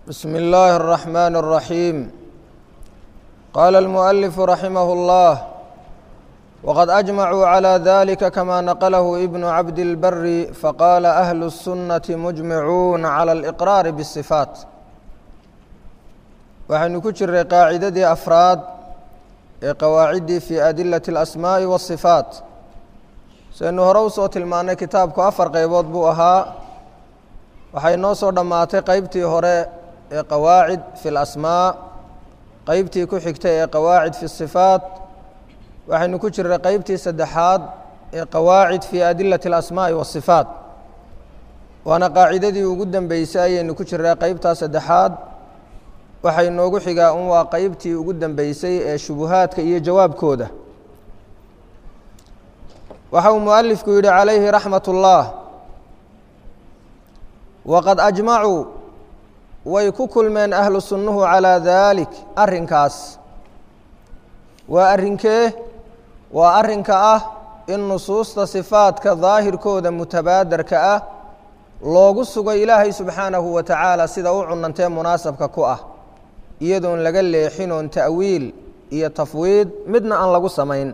بسم الله الرحمن الرحيم قال المؤلف رحمه الله وقد أجمعوا على ذلك كما نقله ابن عبد البر فقال أهل السنة مجمعون على الإقرار بالصفات waxaynu ku jiray qaacidadii afraad ee qawaaciddii fii adilati اlasmaa'i waالصifaat saynu hore usoo tilmaannay kitaabku afar qaybood buu ahaa waxay noo soo dhammaatay qeybtii hore ee qawaacid fi اlasmaa qeybtii ku xigtay ee qawaacid fi الصifaat waxaynu ku jiray qeybtii saddexaad ee qawaacid fii adilati اlasmaa'i waالصifaat waana qaacidadii ugu dambeysay ayaynu ku jiray qeybtaa saddexaad waxay noogu xigaa un waa qeybtii ugu dambeysay ee shubuhaadka iyo jawaabkooda waxa uu mualifku yihi calayhi raxmat اllah waqad ajmacuu way ku kulmeen ahlu sunnuhu calaa daalik arrinkaas waa arrinkee waa arrinka ah in nusuusta sifaadka daahirkooda mutabaadarka ah loogu sugo ilaahay subxaanahu wa tacaala sida u cunantee munaasabka ku ah iyadoon laga leexin oon ta'wiil iyo tafwiid midna aan lagu samayn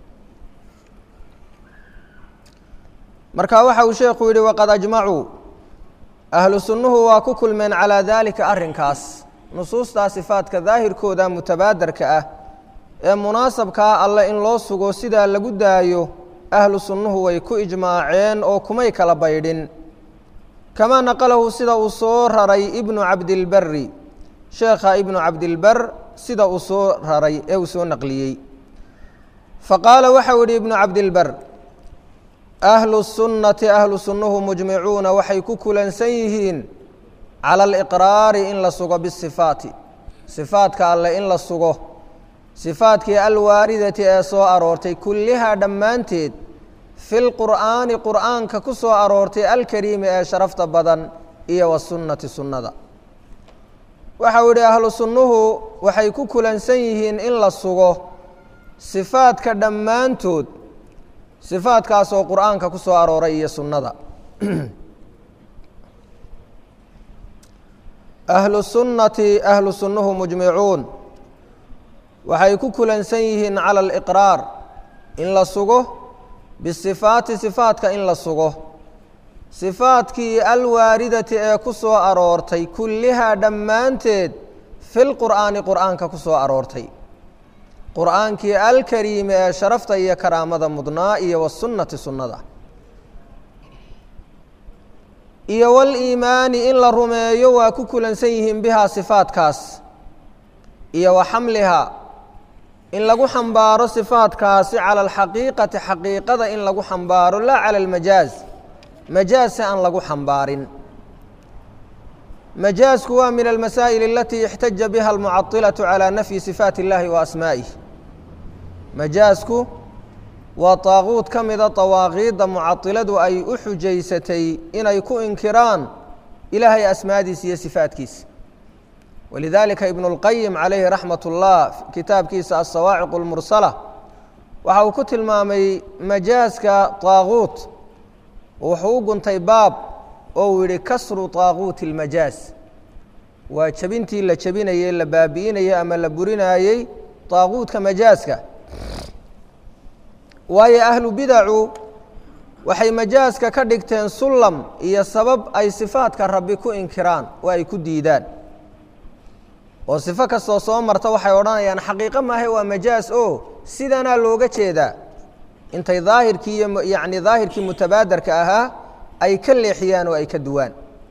marka waxa uu sheekhu yihi waqad ajmacuu ahlu sunnuhu waa ku kulmeen calaa daalika arrinkaas nusuustaa sifaadka daahirkooda mutabaadarka ah ee munaasabkaa alle in loo sugo sidaa lagu daayo ahlu sunnuhu way ku ijmaaceen oo kumay kala baydhin kamaa naqalahu sida uu soo raray ibnu cabdilberi sheekha ibnu cabdilber sida uu soo raray ee uu soo naqliyey faqaala waxau yihi ibnu cabdilber ahlu sunnati ahlu sunnuhu mujmicuuna waxay ku kulansan yihiin cala aliqraari in la sugo bisifaati sifaadka alle in la sugo sifaadkii alwaaridati ee soo aroortay kullihaa dhammaanteed fi lqur'aani qur'aanka ku soo aroortay alkariimi ee sharafta badan iyo wasunnati sunnada waxau yihi ahlu sunnuhu waxay ku kulansan yihiin in la sugo sifaadka dhammaantood sifaadkaasoo qur'aanka ku soo arooray iyo sunnada ahlu sunnati ahlu sunnuhu mujmicuun waxay ku kulansan yihiin cala aliqraar in la sugo bisifaati sifaadka in la sugo sifaadkii alwaaridati ee ku soo aroortay kullihaa dhammaanteed fi lqur'aani qur'aanka ku soo aroortay qur'aankii alkariimi ee sharafta iyo karaamada mudnaa iyo wasunnati sunnada iyo waliimaani in la rumeeyo waa ku kulansan yihiin bihaa sifaadkaas iyo wa xamlihaa in lagu xambaaro sifaadkaasi cala alxaqiiqati xaqiiqada in lagu xambaaro laa cala almajaaz majaaz si aan lagu xambaarin majaazku waa min almasaa'il alatii ixtaja biha almucadilaةu calى nafyi sifaati اllahi wa asmaa'ih majaazku waa taaquud ka mida dawaaqiidda mucadiladu ay u xujaysatay inay ku inkiraan ilaahay asmaadiisa iyo sifaatkiisa walidalika ibn اlqayim calayhi raxmat اllah kitaabkiisa asawaaciq اlmursala waxa uu ku tilmaamay majaaska taaquut wuxuu u guntay baab oo uu yihi kasru taaquuti اlmajaaz waa jebintii la jebinayey la baabi'inayey ama la burinaayey taaquutka majaaska waayo ahlu bidacu waxay majaaska ka dhigteen sullam iyo sabab ay sifaadka rabbi ku inkiraan oo ay ku diidaan oo sifo kastoo soo marta waxay odhanayaan xaqiiqo maahe waa majaaz oo sidanaa looga jeedaa intay daahirkii iyo yacni daahirkii mutabaadarka ahaa ay ka leexiyaan oo ay ka duwaan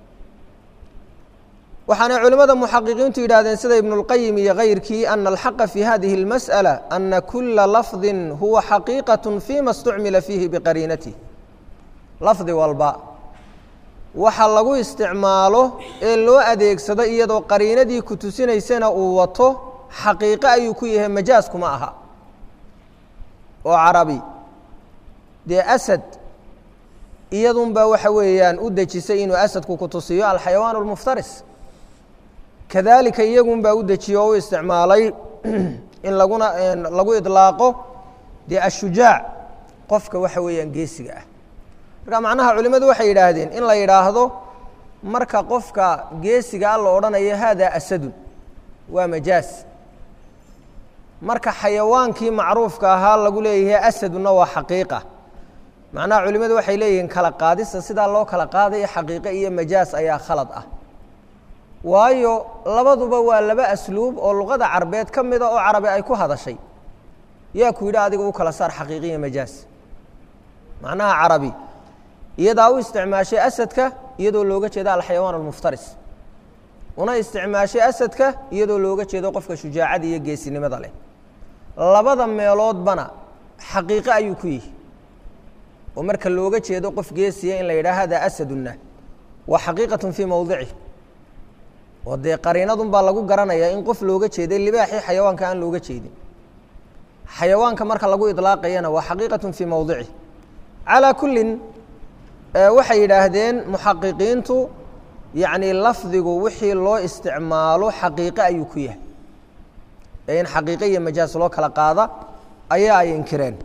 waxaanay culimmada muxaqiqiintu yidhahdeen sida ibnu اlqayim iyo kayrkii ana alxaqa fi hadihi اlmasأala ana kula lafdi huwa xaqiiqaة fima اstucmila fiihi biqariinatih lafdi walba waxa lagu isticmaalo ee loo adeegsado iyadoo qariinadii ku tusinaysana uu wato xaqiiqo ayuu ku yahay majaaz kuma aha oo carabi dee asad iyadunbaa waxa weeyaan u dejisay inuu asadku ku tusiyo alxayawaan اlmuftaris kadalika iyagunbaa u dejiye oo u isticmaalay in laguna lagu idlaaqo dee ashujaac qofka waxa weeyaan geesiga ah marka macnaha culimmadu waxay yidhaahdeen in la yidhaahdo marka qofka geesigaa la odhanayo haadaa asadun waa majaas marka xayawaankii macruufka ahaa lagu leeyahay asaduna waa xaqiiqa macnaha culimmadu waxay leeyihiin kala qaadista sidaa loo kala qaadayo xaqiiqe iyo majaas ayaa khalad ah waayo labaduba waa laba asluub oo luqada carbeed ka mida oo carabi ay ku hadashay yaa ku yidhi adiga u kala saar xaqiiqi iyo majaas macnaha carabi iyadaa u isticmaashay asadka iyadoo looga jeedo alxayawaan almuftaris una isticmaashay asadka iyadoo looga jeedo qofka shujaacada iyo geesinimada leh labada meeloodbana xaqiiqo ayuu ku yihi oo marka looga jeedo qof geesiya in la yidhaha hada asaduna waa xaqiiqatun fii mowdici oo dee qariinadun baa lagu garanayaa in qof looga jeeday libaaxii xayawaanka aan looga jeedin xayawaanka marka lagu idlaaqayana waa xaqiiqatun fii mowdici calaa kullin waxay yidhaahdeen muxaqiqiintu yacni lafdigu wixii loo isticmaalo xaqiiqe ayuu ku yahay ee in xaqiiqe iyo majaas loo kala qaada ayaa ay inkireen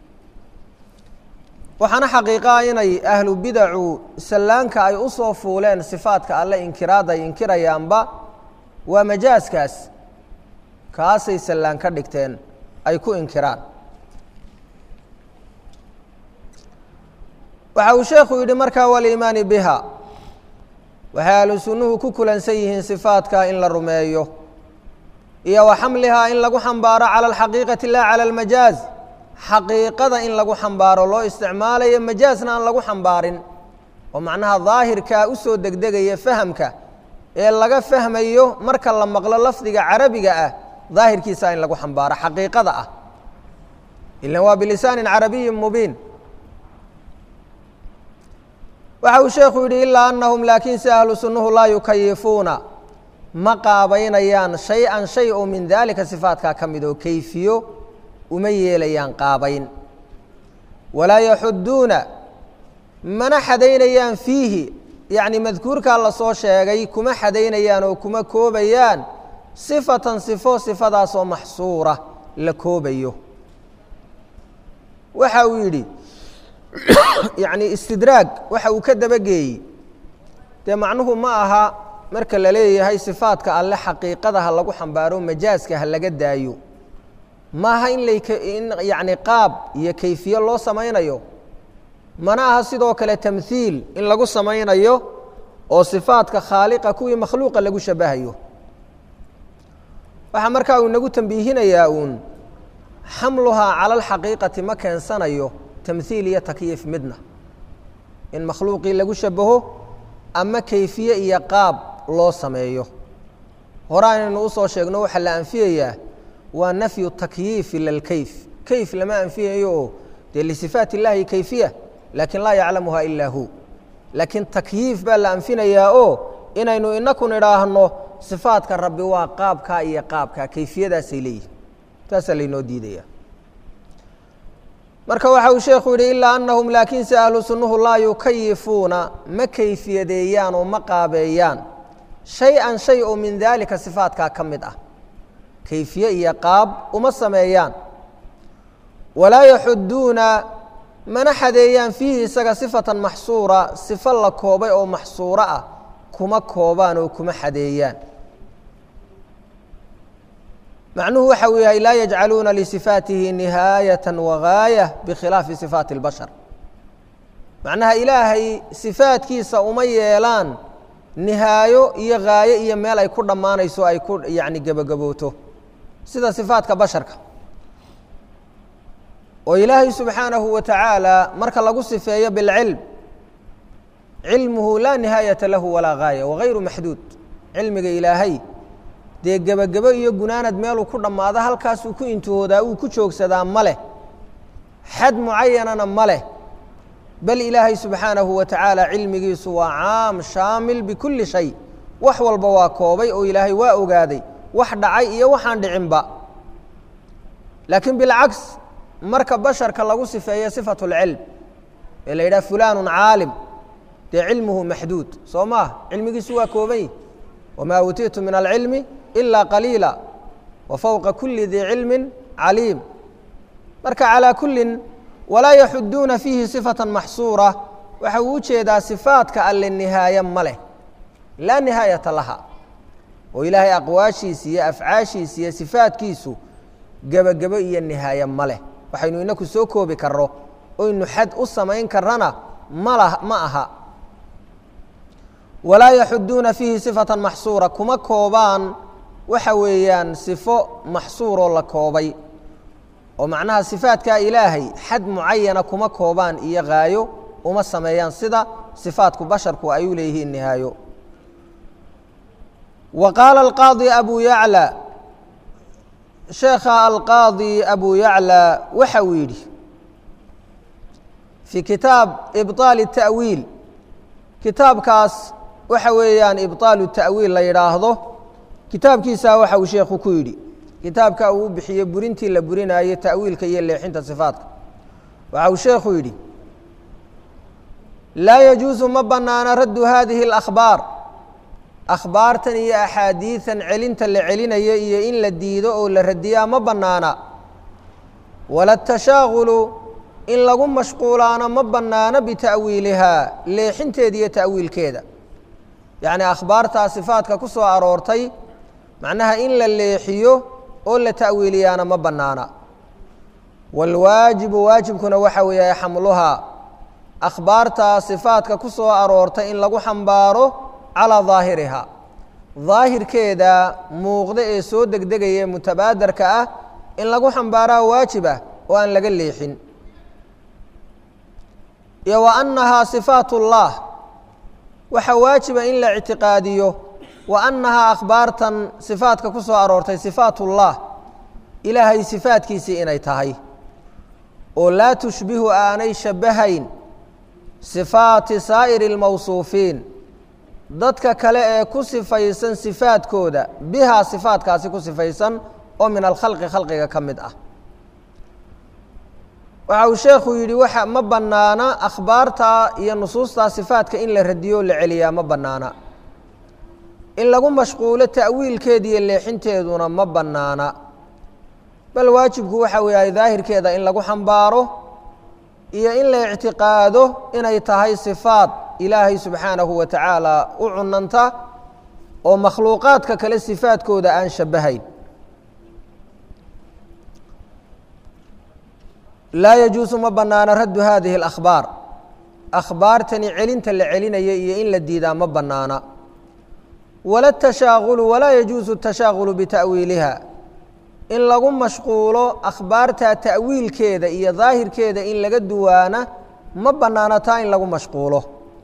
waxaana xaqiiqaa inay ahlu bidacu sallaanka ay u soo fuuleen sifaadka alle inkiraad ay inkirayaanba waa majaaskaas kaasay sallaan ka dhigteen ay ku inkiraan waxa uu sheekhu yidhi markaa waliimaani biha waxay ahlu sunnuhu ku kulansan yihiin sifaadka in la rumeeyo iyo wa xamlihaa in lagu xambaaro cala alxaqiiqati laa cala almajaaz xaqiiqada in lagu xambaaro loo isticmaalayo majaasna aan lagu xambaarin oo macnaha daahirkaa u soo degdegaya fahamka ee laga fahmayo marka la maqlo lafdiga carabiga ah daahirkiisa in lagu xambaaro xaqiiqada ah ilan waa bilisaanin carabiyin mubiin waxa uu sheekhu yidhi ilaa anahum laakiinse ahlu sunnuhu laa yukayifuuna ma qaabaynayaan shay-an shay oo min daalika sifaatkaa ka mid oo kayfiyo uma yeelayaan qaabayn walaa yaxuduuna mana xadaynayaan fiihi yacni madkuurkaa lasoo sheegay kuma xadaynayaan oo kuma koobayaan sifatan sifo sifadaasoo maxsuura la koobayo waxa uu yidhi yacni istidraag waxa uu ka dabageeyey dee macnuhu ma aha marka la leeyahay sifaadka alle xaqiiqada ha lagu xambaaro majaaska ha laga daayo maaha in lain yacni qaab iyo kayfiye loo samaynayo mana aha sidoo kale tamhiil in lagu samaynayo oo sifaadka khaaliqa kuwii makhluuqa lagu shabahayo waxaa markaa uu inagu tambiihinayaa uun xamluhaa cala alxaqiiqati ma keensanayo tamhiil iyo takyiif midna in makhluuqii lagu shabaho ama kayfiye iyo qaab loo sameeyo horaa inaynu usoo sheegno waxaa la anfiyayaa waa nafyu takyiif ila lkayf kayf lama anfiyayo oo dee lisifaat illaahi kayfiya laakin laa yaclamuha ilaa hu laakiin takyiif baa la anfinayaa oo inaynu inakun idhaahno sifaadka rabbi waa qaabkaa iyo qaabkaa kayfiyadaasay leeyihin taasaa laynoo diidaya marka waxa uu sheekhu yidhi ilaa anahum laakiinse ahlu sunnuhu laa yukayifuuna ma kayfiyadeeyaan oo ma qaabeeyaan shay-an shay oo min daalika sifaatkaa ka mid ah kayfiye iyo qaab uma sameeyaan walaa yaxuduuna mana xadeeyaan fiihi isaga sifatan maxsuura sifo la koobay oo maxsuuro ah kuma koobaan oo kuma xadeeyaan macnuhu waxa uu yahay laa yajcaluuna lisifaatihi nihaayata wagaaya bikhilaafi sifaati اlbashar macnaha ilaahay sifaadkiisa uma yeelaan nihaayo iyo gaayo iyo meel ay ku dhammaanayso ay ku yani gebagabooto sida sifaadka basharka oo ilaahay subxaanahu wa tacaala marka lagu sifeeyo bilcilm cilmuhu laa nihaayata lahu walaa gaaya wagayru maxduud cilmiga ilaahay dee gebagebo iyo gunaanad meeluu ku dhammaado halkaasuu ku intihoodaa uu ku joogsadaa ma leh xad mucayanana ma leh bal ilaahay subxaanahu wa tacaala cilmigiisu waa caam shaamil bikulli shay wax walba waa koobay oo ilaahay waa ogaaday wax dhacay iyo waxaan dhicinba laakiin bilcaks marka basharka lagu sifeeyo sifatu اlcilm ee la yidhaha fulaanu caalim dee cilmuhu maxduud soo maah cilmigiisu waa kooban wamaa uutiitu min alcilmi ilaa qaliila wa fowqa kuli dii cilmin caliim marka calaa kullin walaa yaxuduuna fiihi sifatan maxsuura waxa uu ujeedaa sifaadka alle nihaaye ma leh laa nihaayata laha oo ilaahay aqwaashiisa iyo afcaashiisa iyo sifaadkiisu gebagebo iyo nihaaye ma leh waxaynu inaku soo koobi karno oynu xad u samayn karana mala ma aha walaa yaxuduuna fiihi sifatan maxsuura kuma koobaan waxa weeyaan sifo maxsuuroo la koobay oo macnaha sifaadkaa ilaahay xad mucayana kuma koobaan iyo haayo uma sameeyaan sida sifaadku basharku ay u leeyihiin nihaayo wa qaala alqaadi abu yacla sheekha alqaadi abu yacla waxa uu yidhi fii kitaab ibطaal الta'wiil kitaabkaas waxa weeyaan ibطaalu ta'wiil la yidhaahdo kitaabkiisa waxa uu sheekhu ku yidhi kitaabka uu bixiyey burintii la burinaayey ta'wiilka iyo leexinta sifaadka waxa uu sheekhu yidhi laa yajuusu ma banaana raddu hadihi اlأkhbaar akhbaartan iyo axaadiidan celinta la celinayo iyo in la diido oo la radiyaa ma bannaana wala tashaaqulu in lagu mashquulaano ma bannaano bita'wiilihaa leexinteeda iyo ta'wiilkeeda yacni akhbaartaa sifaadka ku soo aroortay macnaha in la leexiyo oo la ta'wiiliyaana ma bannaana waalwaajibu waajibkuna waxa weeye xamluhaa akhbaartaa sifaadka ku soo aroortay in lagu xambaaro calaa daahirihaa daahirkeeda muuqda ee soo degdegaya ee mutabaadarka ah in lagu xambaaraa waajib ah oo aan laga leexin iyo wa annahaa sifaat اllah waxaa waajiba in la ictiqaadiyo wa annahaa akhbaartan sifaadka ku soo aroortay sifaat اllah ilaahay sifaadkiisii inay tahay oo laa tushbihu aanay shabahayn sifaati saa'iri اlmawsuufiin dadka kale ee ku sifaysan sifaadkooda bihaa sifaadkaasi ku sifaysan oo min alkhalqi khalqiga ka mid ah waxa uu sheekhu yidhi waxa ma bannaana akhbaartaa iyo nusuustaa sifaadka in la radiyo o la celiyaa ma bannaana in lagu mashquulo ta'wiilkeeda iyo leexinteeduna ma bannaana bal waajibku waxa weeyahay daahirkeeda in lagu xambaaro iyo in la ictiqaado inay tahay sifaad ilaahay subxaanahu wa tacaala u cunanta oo makhluuqaadka kale sifaadkooda aan shabahayn laa yajuusu ma bannaana raddu hadihi اlakhbaar akhbaartani celinta la celinaya iyo in la diidaa ma bannaana wala tashaaqulu walaa yajuusu tashaaqulu bita'wiiliha in lagu mashquulo akhbaarta ta'wiilkeeda iyo daahirkeeda in laga duwaana ma bannaana taa in lagu mashquulo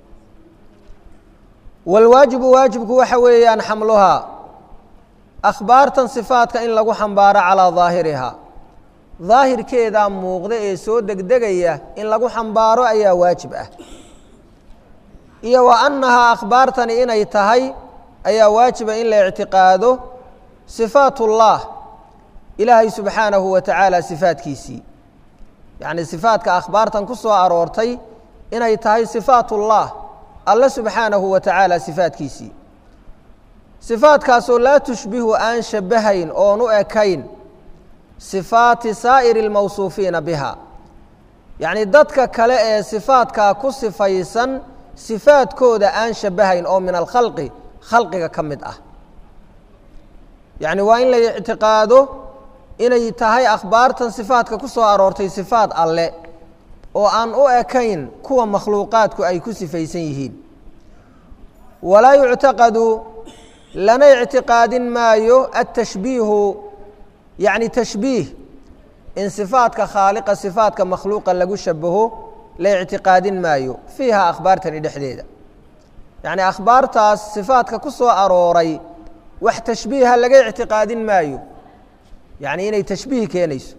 wاlwaajibu waajibku waxa weeyaan xamluhaa akhbaartan sifaadka in lagu xambaaro calaa daahirihaa daahirkeedaa muuqda ee soo degdegaya in lagu xambaaro ayaa waajib ah iyo wa annahaa akhbaartani inay tahay ayaa waajiba in la ictiqaado sifaat اllah ilaahay subxaanahu wa tacaala sifaadkiisii yacni sifaadka akhbaartan ku soo aroortay inay tahay sifaat اllah alle subxaanahu wa tacaala sifaadkiisii sifaadkaasoo laa tushbihu aan shabahayn oon u ekayn sifaati saa'iri اlmawsuufiina biha yacni dadka kale ee sifaadkaa ku sifaysan sifaadkooda aan shabahayn oo min alkhalqi khalqiga ka mid ah yacni waa in la ictiqaado inay tahay akhbaartan sifaadka ku soo aroortay sifaad alle oo aan u ekayn kuwa makhluuqaadku ay ku sifaysan yihiin walaa yuctaqadu lana ictiqaadin maayo atashbiihu yacni tashbiih in sifaadka khaaliqa sifaadka makhluuqa lagu shabaho la ictiqaadin maayo fiiha akhbaartani dhexdeeda yacni akhbaartaas sifaadka ku soo arooray wax tashbiiha laga ictiqaadin maayo yacni inay tashbiih keenayso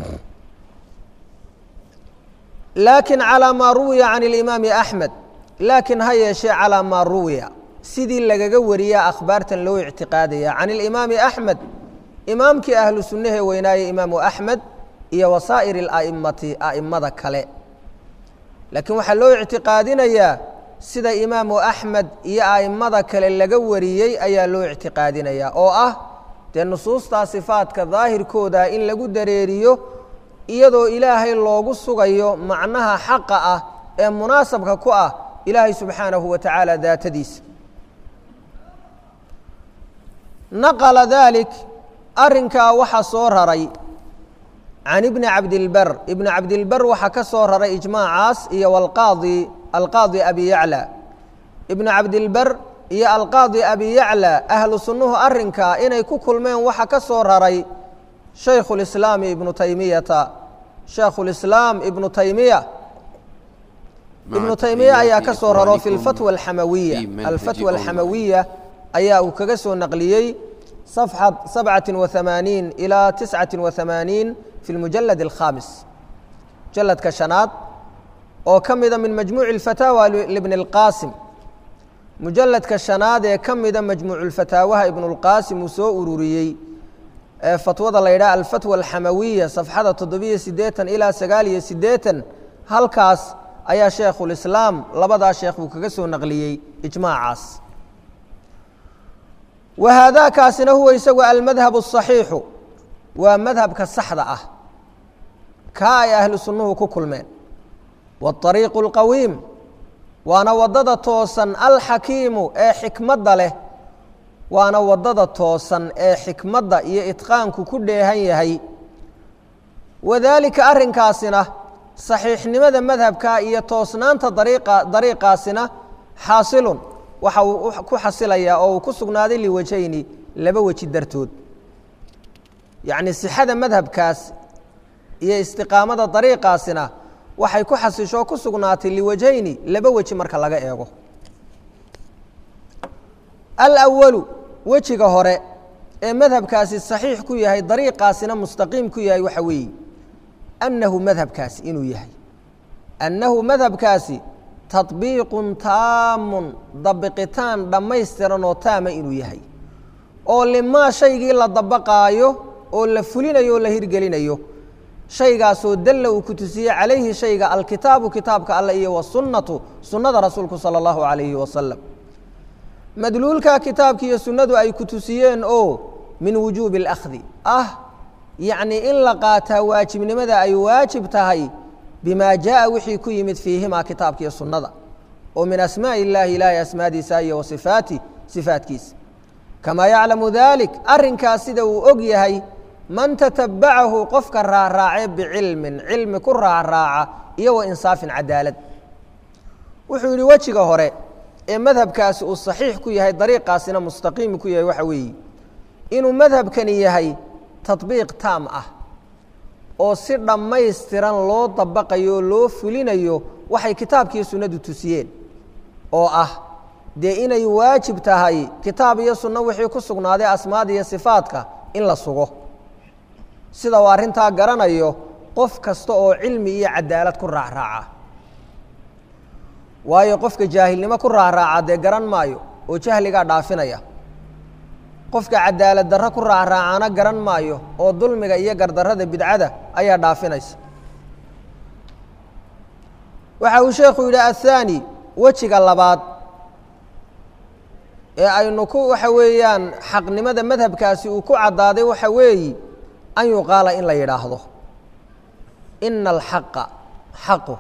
laakin calىa maa ruwiya can اlimaami axmed laakiin ha yeeshee calىa maa ruwiya sidii lagaga wariyaa akhbaartan loo ictiqaadaya can اlimaami axmed imaamkii ahlu sunnahe weynaaye imaamu axmed iyo wasaa'ir اla'imati a'immada kale laakiin waxaa loo ictiqaadinayaa sida imaamu axmed iyo a'immada kale laga wariyey ayaa loo ictiqaadinayaa oo ah dee nusuustaa sifaadka daahirkooda in lagu dareeriyo iyadoo ilaahay loogu sugayo macnaha xaqa ah ee munaasabka ku ah ilaahay subxaanahu wa tacaala daatadiisa naqala dalik arrinkaa waxaa soo raray can ibni cabdilber ibni cabdilber waxaa ka soo raray ijmaacaas iyo alqaadi alqaadi abi yacla ibnu cabdilber iyo alqaadi abi yacla ahlu sunnuhu arrinkaa inay ku kulmeen waxa ka soo raray shaykhu lislaami ibnu taymiyata shaykhu lislaam ibnu taymiya ibnu taymiya ayaa ka soo raro fi lfatwa alxamawiya alfatwa alxamawiya ayaa uu kaga soo naqliyey صفحة سبعة وثمانين إلى تسعة وثمانين في المجلد الخامس مجلد كشناد oo ka mida min majmuuع الفتاوى لبن الqاsim mujaلد كشhanaad ee ka mida majmuuع الفتاawaha iبن الqاsim uu soo ururiyey ee fatwada la ydhaha alfatوى الxamawiya صفxada toddobiyo sideetan ilaa sagaal iyo sideetan halkaas ayaa sheekhulislaam labadaa sheekh uu kaga soo naqliyey ijmaacaas wa haadaakaasina huwa isagu almadhab الصaxiixu waa madhabka saxda ah kaa ay ahlu sunnuhu ku kulmeen wاطariiqu اlqawiim waana waddada toosan alxakiimu ee xikmadda leh waana waddada toosan ee xikmadda iyo itqaanku ku dheehan yahay wadaalika arrinkaasina saxiixnimada madhabka iyo toosnaanta dariiqa dariiqaasina xaasilun waxa uu ku xasilayaa oo uu ku sugnaaday liwajhayni laba weji dartood yacni sixada madhabkaas iyo istiqaamada dariiqaasina waxay ku xasishoo ku sugnaatay liwajhayni laba weji marka laga eego alawalu wejiga hore ee madhabkaasi saxiix ku yahay dariiqaasina mustaqiim ku yahay waxa weeye annahu madhabkaasi inuu yahay annahu madhabkaasi taطbiiqun taamun dabiqitaan dhammaystiran oo taama inuu yahay oo limaa shaygii la dabaqaayo oo la fulinayo oo la hirgelinayo shaygaasoo dalla uu ku tusiyey calayhi shayga alkitaabu kitaabka alle iyo wasunnatu sunnada rasuulku sala allahu calayhi wasalam madluulka kitaabki iyo sunnadu ay ku tusiyeen oo min wujuubi اlakhdi ah yacnii in la qaataa waajibnimada ay waajib tahay bima jaءa wixii ku yimid fiihimaa kitaabka iyo sunnada oo min asmaaءi اllahi ilaahay asmaadiisa iyo wa sifaati sifaatkiisa kamaa yaclamu dalik arrinkaas sida uu og yahay man tatabacahu qofka raacraace bicilmin cilmi ku raacraaca iyo wa insaafin cadaalad wuxuu yidhi wejiga hore ee madhabkaasi uu saxiix ku yahay dariiqaasina mustaqiim ku yahay waxa weeye inuu madhabkani yahay taطbiiq taam ah oo si dhammaystiran loo dabaqayo oo loo fulinayo waxay kitaabkiiyo sunnadu tusiyeen oo ah dee inay waajib tahay kitaab iyo sunno wixii ku sugnaaday asmaada iyo sifaadka in la sugo sida uu arrintaa garanayo qof kasta oo cilmi iyo cadaalad ku raacraaca waayo qofka jaahilnimo ku raacraaca dee garan maayo oo jahligaa dhaafinaya qofka cadaalad darro ku raacraacana garan maayo oo dulmiga iyo gardarrada bidcada ayaa dhaafinaysa waxa uu sheekhu yidhi athaani wejiga labaad ee aynu ku waxa weeyaan xaqnimada madhabkaasi uu ku caddaaday waxa weeyi an yuqaala in la yidhaahdo ina alxaqa xaqu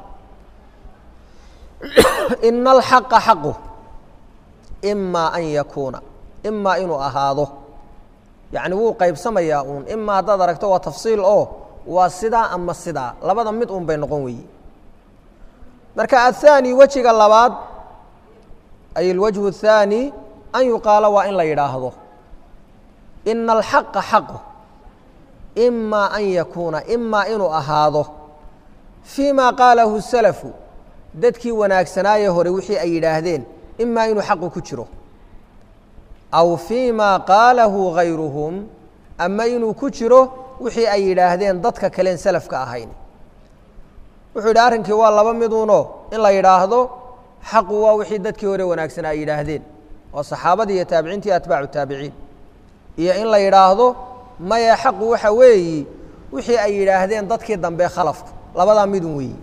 ina alxaqa xaqu imaa an yakuuna imaa inuu ahaado yacni wuu qaybsamayaa uun imaa haddaad aragto waa tafsiil oo waa sidaa ama sidaa labada mid un bay noqon weeye marka athaani wejiga labaad ay alwajhu athaani an yuqaala waa in la yidhaahdo ina alxaqa xaqu imaa an yakuuna imaa inuu ahaado fii ma qaalahu salafu dadkii wanaagsanaaye hore wixii ay yidhaahdeen imaa inuu xaqu ku jiro aw fii ma qaalahu gayruhum ama inuu ku jiro wixii ay yidhaahdeen dadka kaleen salafka ahayn wuxuu yidhi arrinkii waa laba miduuno in la yidhaahdo xaqu waa wixii dadkii hore wanaagsan ay yidhaahdeen oo saxaabadii iyo taabiciintii atbaacu taabiciin iyo in la yidhaahdo maya xaqu waxa weeyi wixii ay yidhaahdeen dadkii dambe khalafku labadaa midun weeyi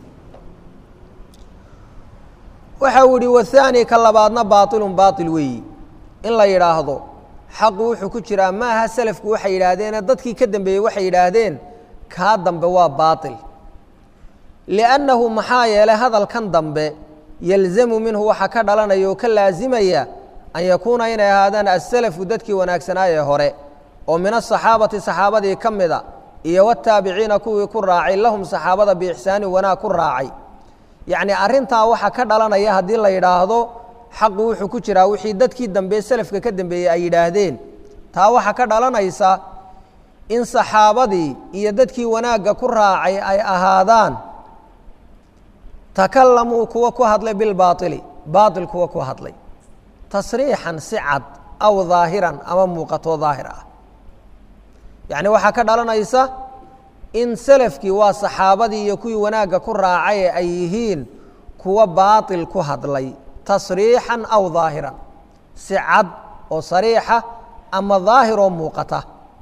waxa uu yihi wahaani ka labaadna baailun baail weeyi in la yidhaahdo xaqu wuxuu ku jiraa maaha selafku waxay yidhaahdeene dadkii ka dambeeyey waxay yidhaahdeen kaa dambe waa baail liannahu maxaa yeelay hadalkan dambe yalzamu minhu waxaa ka dhalanaya oo ka laasimaya an yakuuna inay ahaadaan asalafu dadkii wanaagsanaaye hore oo min asaxaabati saxaabadii ka mida iyo wataabiciina kuwii ku raacay lahum saxaabada biixsaani wanaag ku raacay yacni arrintaa waxaa ka dhalanaya haddii la yidhaahdo xaqu wuxuu ku jiraa wixii dadkii dambe selafka ka dambeeyey ay yidhaahdeen taa waxaa ka dhalanaysa in saxaabadii iyo dadkii wanaagga ku raacay ay ahaadaan takalamuu kuwa ku hadlay bilbaaili baail kuwa ku hadlay tasriixan si cad aw daahiran ama muuqatoo daahir ah yacni waxaa ka dhalanaysa in selafkii waa saxaabadii iyo kuwii wanaagga ku raacay ee ay yihiin kuwa baatil ku hadlay tasriixan aw daahiran si cad oo sariixa ama daahir oo muuqata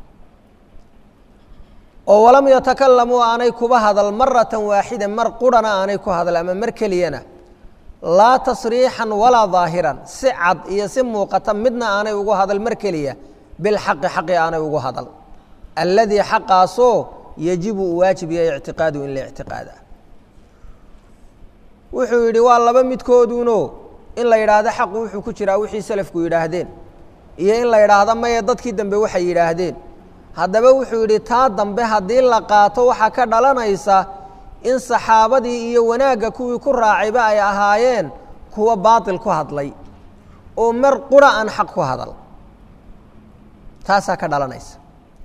oo walam yatakalamuu aanay kuba hadal maratan waaxida mar qurhana aanay ku hadal ama mar keliyana laa tasriixan walaa daahiran si cad iyo si muuqata midna aanay ugu hadal mar keliya bilxaqi xaqi aanay ugu hadal alladii xaqaasoo yajibu uu waajib yahay ictiqaadu in la ictiqaada wuxuu yidhi waa laba midkooduno in la yidhaahdo xaqu wuxuu ku jiraa wixii selafku yidhaahdeen iyo in la yidhaahdo maye dadkii dambe waxay yidhaahdeen haddaba wuxuu yidhi taa dambe haddii la qaato waxaa ka dhalanaysa in saxaabadii iyo wanaagga kuwii ku raacayba ay ahaayeen kuwa baatil ku hadlay oo mar qura aan xaq ku hadal taasaa ka dhalanaysa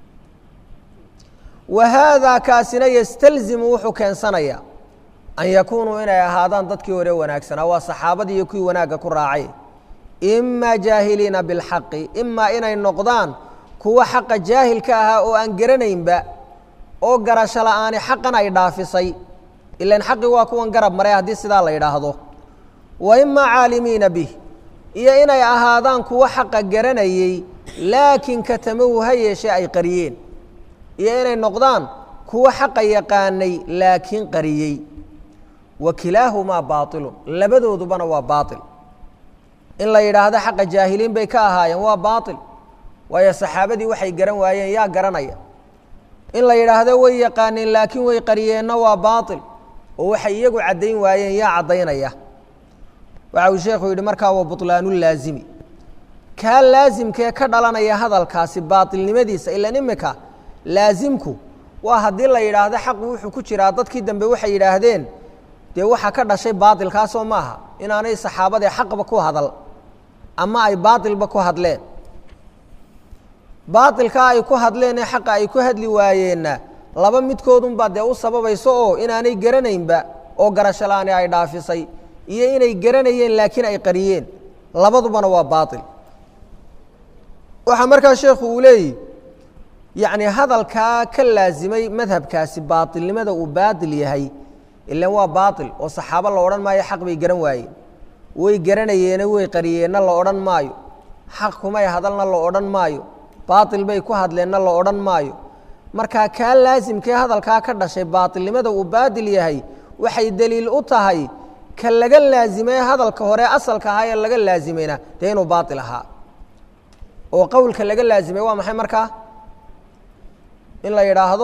wa haadaa kaasina yastalzimu wuxuu keensanayaa an yakuunuu inay ahaadaan dadkii hore wanaagsanaa waa saxaabadii iyo kuwii wanaagga ku raacay imaa jaahiliina bilxaqi imaa inay noqdaan kuwa xaqa jaahilka ahaa oo aan garanaynba oo garasho la'aani xaqan ay dhaafisay ilan xaqi waa kuwan garab maray haddii sidaa la yidhaahdo wa imaa caalimiina bih iyo inay ahaadaan kuwa xaqa garanayey laakiin katamahu ha yeeshee ay qariyeen iyo inay noqdaan kuwa xaqa yaqaanay laakiin qariyey wa kilaahumaa baailun labadoodubana waa baail in la yidhaahdo xaqa jaahiliin bay ka ahaayeen waa baail waayo saxaabadii waxay garan waayeen yaa garanaya in la yidhaahdo way yaqaaneen laakiin way qariyeenna waa baail oo waxay iyagu caddayn waayeen yaa caddaynaya waxa uu sheekhu yidhi markaa wa buطlaanulaazimi kaa laasimkee ka dhalanaya hadalkaasi baailnimadiisa ilan imika laasimku waa haddii la yidhaahdo xaqu wuxuu ku jiraa dadkii dambe waxay yidhaahdeen dee waxaa ka dhashay baailkaasoo maaha inaanay saxaabadee xaqba ku hadal ama ay baailba ku hadleen baailkaa ay ku hadleenee xaqa ay ku hadli waayeenna laba midkoodunbaa dee u sababayso oo inaanay garanaynba oo garashalaani ay dhaafisay iyo inay garanayeen laakiin ay qariyeen labadubana waa baail waxaa markaa sheekhu uu leeyihi yacni hadalkaa ka laasimay madhabkaasi baailnimada uu baatil yahay ilan waa baail oo saxaabo la odhan maayo xaq bay garan waayeen way garanayeene way qariyeenna la odhan maayo xaq kumay hadalna la odhan maayo baail bay ku hadleenna la odhan maayo markaa kaa laasimkee hadalkaa ka dhashay baatilnimada uu baatil yahay waxay deliil u tahay ka laga laasimay hadalka hore asalka ahaa ee laga laasimayna dee inuu baail ahaa oo qowlka laga laasimay waa maxay markaa in la yidhaahdo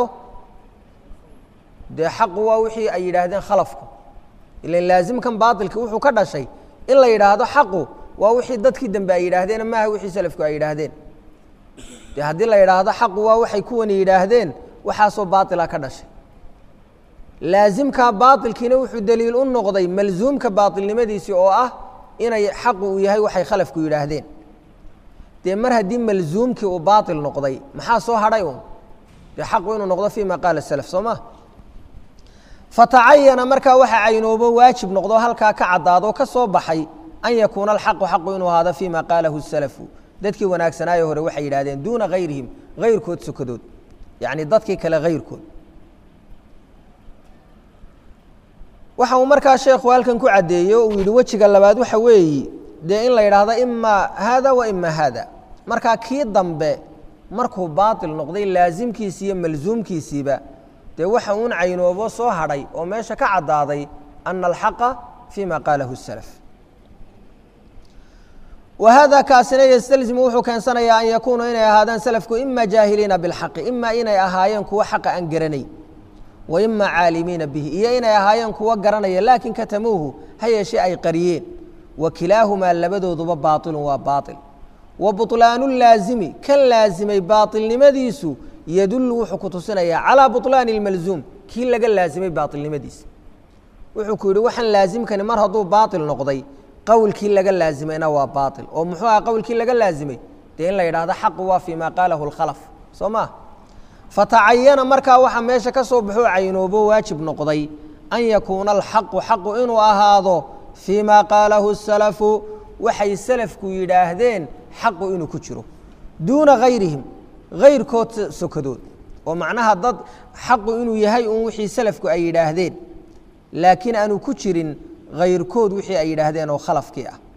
dee xaqu waa wixii ay yidhaahdeen khalafku ilan laasimkan baailka wuxuu ka dhashay in la yidhaahdo xaqu waa wixii dadkii dambe ay yidhaahdeen maaha wixii salafku ay yidhaahdeen de haddii la yidhaahdo xaqu waa waxay kuwani yidhaahdeen waxaasoo baaila ka dhashay laasimkaa baailkiina wuxuu deliil u noqday malzuumka baailnimadiisii oo ah inay xaqu uu yahay waxay khalafku yidhaahdeen dee mar haddii malzuumkii uu baail noqday maxaa soo hadhay un dee xaqu inuu noqdo fii ma qaala salaf soo ma fatacayana markaa waxa caynoobo waajib noqdo halkaa ka caddaado ka soo baxay an yakuuna alxaqu xaqu inuu ahaado fii ma qaalahu salafu dadkii wanaagsanaaye hore waxay yidhahdeen duuna hayrihim hayrkood sokadood yacni dadkii kale hayrkood waxa uu markaa sheekhu halkan ku caddeeyey oo uu yidhi wejiga labaad waxa weeyi dee in la yidhaahdo imaa haada wa ima haada markaa kii dambe markuu baatil noqday laasimkiisi iyo malsuumkiisiiba dee waxa uun caynoobo soo hadhay oo meesha ka caddaaday ana alxaqa fii ma qaalahu salaf wa hada kaasina ystalzimu wuxuu keensanayaa an yakuunuu inay ahaadaan salafku ima jaahiliina bilxaqi ima inay ahaayeen kuwo xaqa aan garanay wa ima caalimiina bihi iyo inay ahaayeen kuwo garanaya laakiin katamuuhu ha yeeshee ay qariyeen wa kilaahumaa labadooduba baailun waa baail wa buطlaanu laazimi kan laasimay baailnimadiisu yadullu wuxuu ku tusinayaa calaa buطlaani اlmalzuum kii laga laasimay baailnimadiisa wuxuu ku yidhi waxaan laasimkani mar hadduu baail noqday qowlkii laga laazimayna waa baail oo muxuu aha qowlkii laga laasimay dee in la yidhahdo xaqu waa fii ma qaalahu اlkhalaf soo ma fatacayana markaa waxaa meesha ka soo baxoo caynoobo waajib noqday an yakuuna alxaqu xaqu inuu ahaado fii ma qaalahu الsalafu waxay salafku yidhaahdeen xaqu inuu ku jiro duuna gayrihim gayrkood sokadood oo macnaha dad xaqu inuu yahay un wixii salafku ay yidhaahdeen laakiin aanu ku jirin gayrkood wixii ay yidhaahdeen oo khalafkii ah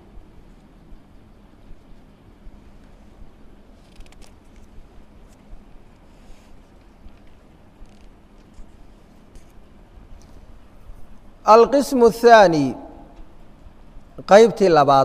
alqismu الthaanي qaybtii labaad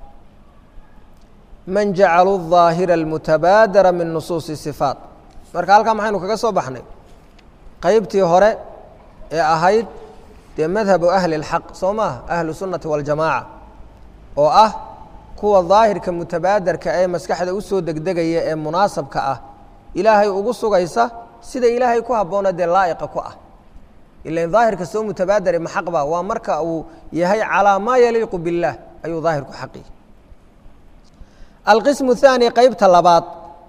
man jacaluu الظaahira اlmutabaadara min nusuusi صifaat marka halkaa maxaynu kaga soo baxnay qaybtii hore ee ahayd dee madhabu ahli اlxaq soo maaha ahlu sunnati waاljamaaca oo ah kuwa daahirka mutabaadarka ee maskaxda u soo degdegaya ee munaasabka ah ilaahay ugu sugaysa sida ilaahay ku habboona dee laa'iqa ku ah ilan daahirka soo mutabaadare maxaqba waa marka uu yahay calaa maa yaliiqu biاllaah ayuu daahirku xaqi alqismu الthaani qeybta labaad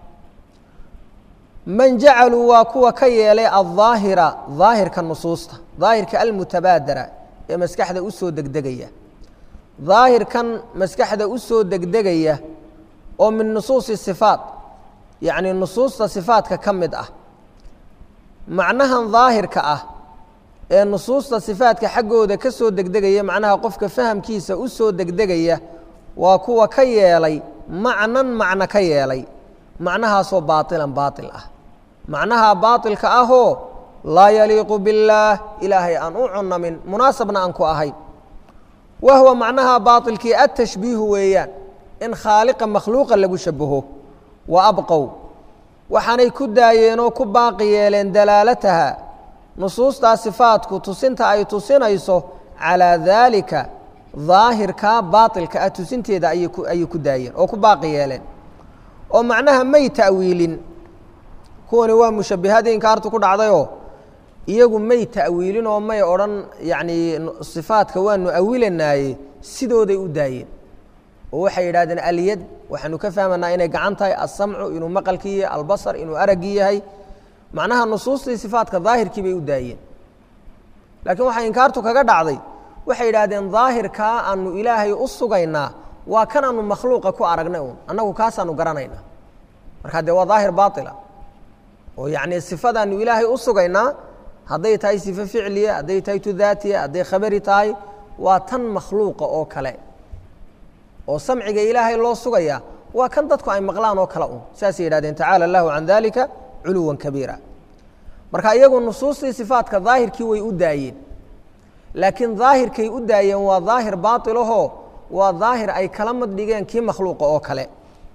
man jacaluu waa kuwa ka yeelay alظaahira daahirka nusuusta daahirka almutabaadara ee maskaxda u soo degdegaya daahirkan maskaxda u soo degdegaya oo min nusuusi sifaat yacni nusuusta sifaatka ka mid ah macnahan daahirka ah ee nusuusta sifaatka xaggooda ka soo degdegaya macnaha qofka fahamkiisa u soo degdegaya waa kuwa ka yeelay macnan macno ka yeelay macnahaasoo baailan baail ah macnaha baailka ahoo laa yaliiqu biاllaah ilaahay aan u cunamin munaasabna aan ku ahayn wa huwa macnaha baailkii atashbiihu weeyaan in khaaliqa makhluuqa lagu shabaho wa abqow waxaanay ku daayeen oo ku baaqi yeeleen dalaalataha nusuustaa sifaatku tusinta ay tusinayso calaa daalika daahirkaa baailka ah tusinteeda ayay ku daayeen oo ku baaqi yeeleen oo macnaha may ta'wiilin kuwani waa mushabbihadii inkaartu ku dhacdayoo iyagu may ta'wiilin oo may odhan yacnii sifaadka waanu awilanaaye sidooday u daayeen oo waxay yidhahdeen alyad waxaanu ka fahmanaa inay gacan tahay alsamcu inuu maqalkii yahay albasar inuu araggii yahay macnaha nusuustii sifaadka daahirkii bay u daayeen laakiin waxaa inkaartu kaga dhacday waxay yidhaahdeen daahirkaa aanu ilaahay u sugaynaa waa kan aanu makhluuqa ku aragnay uun annagu kaasaanu garanaynaa markaa dee waa daahir baaila oo yacnii sifadaanu ilaahay u sugaynaa hadday tahay sifo ficliya hadday tahay tu daatiya hadday khabari tahay waa tan makhluuqa oo kale oo samciga ilaahay loo sugaya waa kan dadku ay maqlaan oo kale un saasay yidhahdeen tacaala allahu can dalika culuwan kabiira marka iyagu nusuustii sifaadka daahirkii way u daayeen laakiin daahirkay u daayeen waa daahir baailahoo waa daahir ay kala mad dhigeen kii makhluuqa oo kale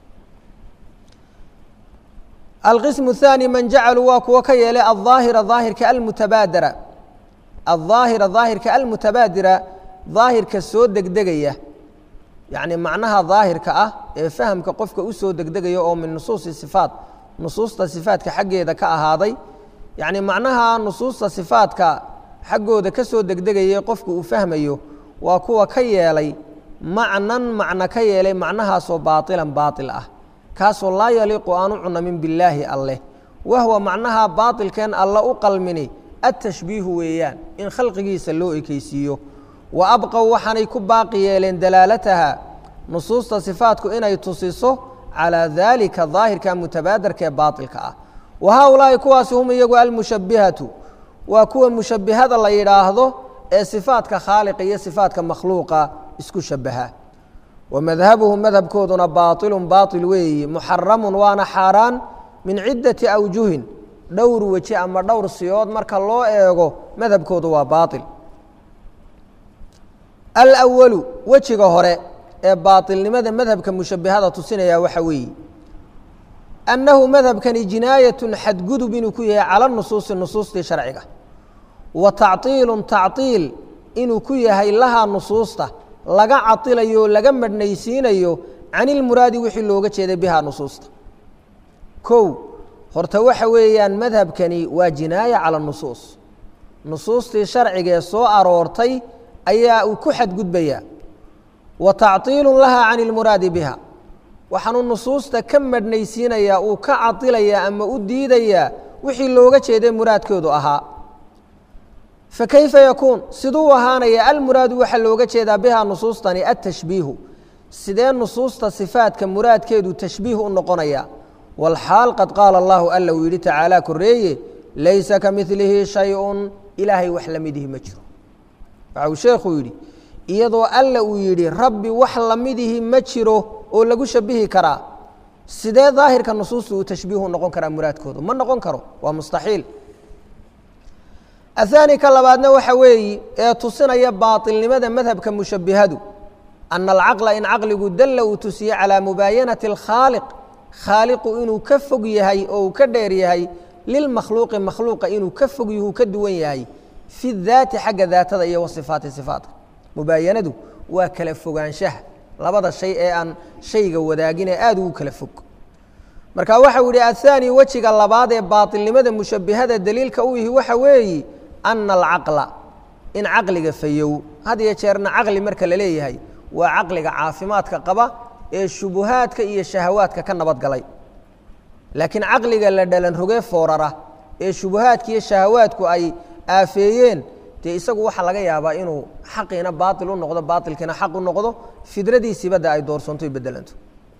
alqismu الthaani man jacaluu waa kuwo ka yeelay alظaahira daahirka almutabaadira alظaahira daahirka almutabaadira daahirka soo degdegaya yacni macnaha daahirka ah ee fahamka qofka u soo degdegaya oo min nusuusi sifaat nusuusta sifaadka xaggeeda ka ahaaday yacni macnaha nusuusta sifaadka xaggooda ka soo degdegaya qofku uu fahmayo waa kuwa ka yeelay macnan macno ka yeelay macnahaasoo baailan baail ah kaasoo laa yaliiqu aan u cunamin billaahi alleh wahwa macnaha baailkeen alla u qalmini attashbiihu weeyaan in khalqigiisa loo ekeysiiyo wa abqow waxaanay ku baaqi yeeleen dalaalataha nusuusta sifaatku inay tusiso calaa daalika daahirka mutabaadarka ee baailka ah wa haaulaahi kuwaasi hum iyagu almushabbihatu waa kuwa mushabbihada la yidhaahdo ee sifaadka khaaliqa iyo sifaadka makhluuqa isku shabaha wa madhabuhu madhabkooduna baailun baail weeyi muxaramun waana xaaraan min ciddati awjuhin dhowr weji ama dhowr siyood marka loo eego madhabkoodu waa baail alwalu wejiga hore ee baailnimada madhabka mushabihada tusinaya waxa weeye annahu madhabkani jinaayatun xadgudub inuu ku yahay cala nusuusi nusuustii sharciga wa tacطiilu tacطiil inuu ku yahay lahaa nusuusta laga cadilayo o laga madhnaysiinayo can ilmuraadi wixii looga jeeday bihaa nusuusta kow horta waxa weeyaan madhabkani waa jinaaya cala nusuus nusuustii sharcigaee soo aroortay ayaa uu ku xadgudbayaa wa tactiilu lahaa can ilmuraadi biha waxaanuu nusuusta ka madhnaysiinayaa uu ka cadilayaa ama u diidayaa wixii looga jeeday muraadkoodu ahaa fakayfa yakuun siduu ahaanaya almuraadu waxaa looga jeedaa bihaa nusuustani atashbiihu sidee nusuusta sifaadka muraadkeedu tashbiih u noqonaya walxaal qad qaala allahu alla uu yidhi tacaala koreeye laysa ka milihi shay-un ilaahay wax la midihi ma jiro waxa uu sheekhuu yidhi iyadoo alla uu yidhi rabbi wax lamidihi ma jiro oo lagu shabihi karaa sidee daahirka nusuusta uu tashbiihu noqon karaa muraadkooda ma noqon karo waa mustaxiil ahaani ka labaadna waxa weeyi ee tusinaya baailnimada madhabka mushabihadu ana alcaqla in caqligu dalla uu tusiye calaa mubaayanati alkhaaliq khaaliqu inuu ka fog yahay oo uu ka dheer yahay lilmakhluuqi makhluuqa inuu ka fog yahu ka duwan yahay fi daati xagga daatada iyo wasifaati sifaatka mubaayanadu waa kala fogaanshaha labada shay ee aan shayga wadaagin ee aada ugu kala fog marka waxau yihi ahaani wejiga labaad ee baailnimada mushabihada daliilka u yihi waxa weeyi ana alcaqla in caqliga fayow had iyo jeerna caqli marka la leeyahay waa caqliga caafimaadka qaba ee shubuhaadka iyo shahawaadka ka nabadgalay laakiin caqliga la dhalan roge foorara ee shubuhaadka iyo shahawaadku ay aafeeyeen dee isagu waxaa laga yaabaa inuu xaqiina baail u noqdo baailkiina xaq u noqdo fidradiisibada ay doorsanto y bedelanto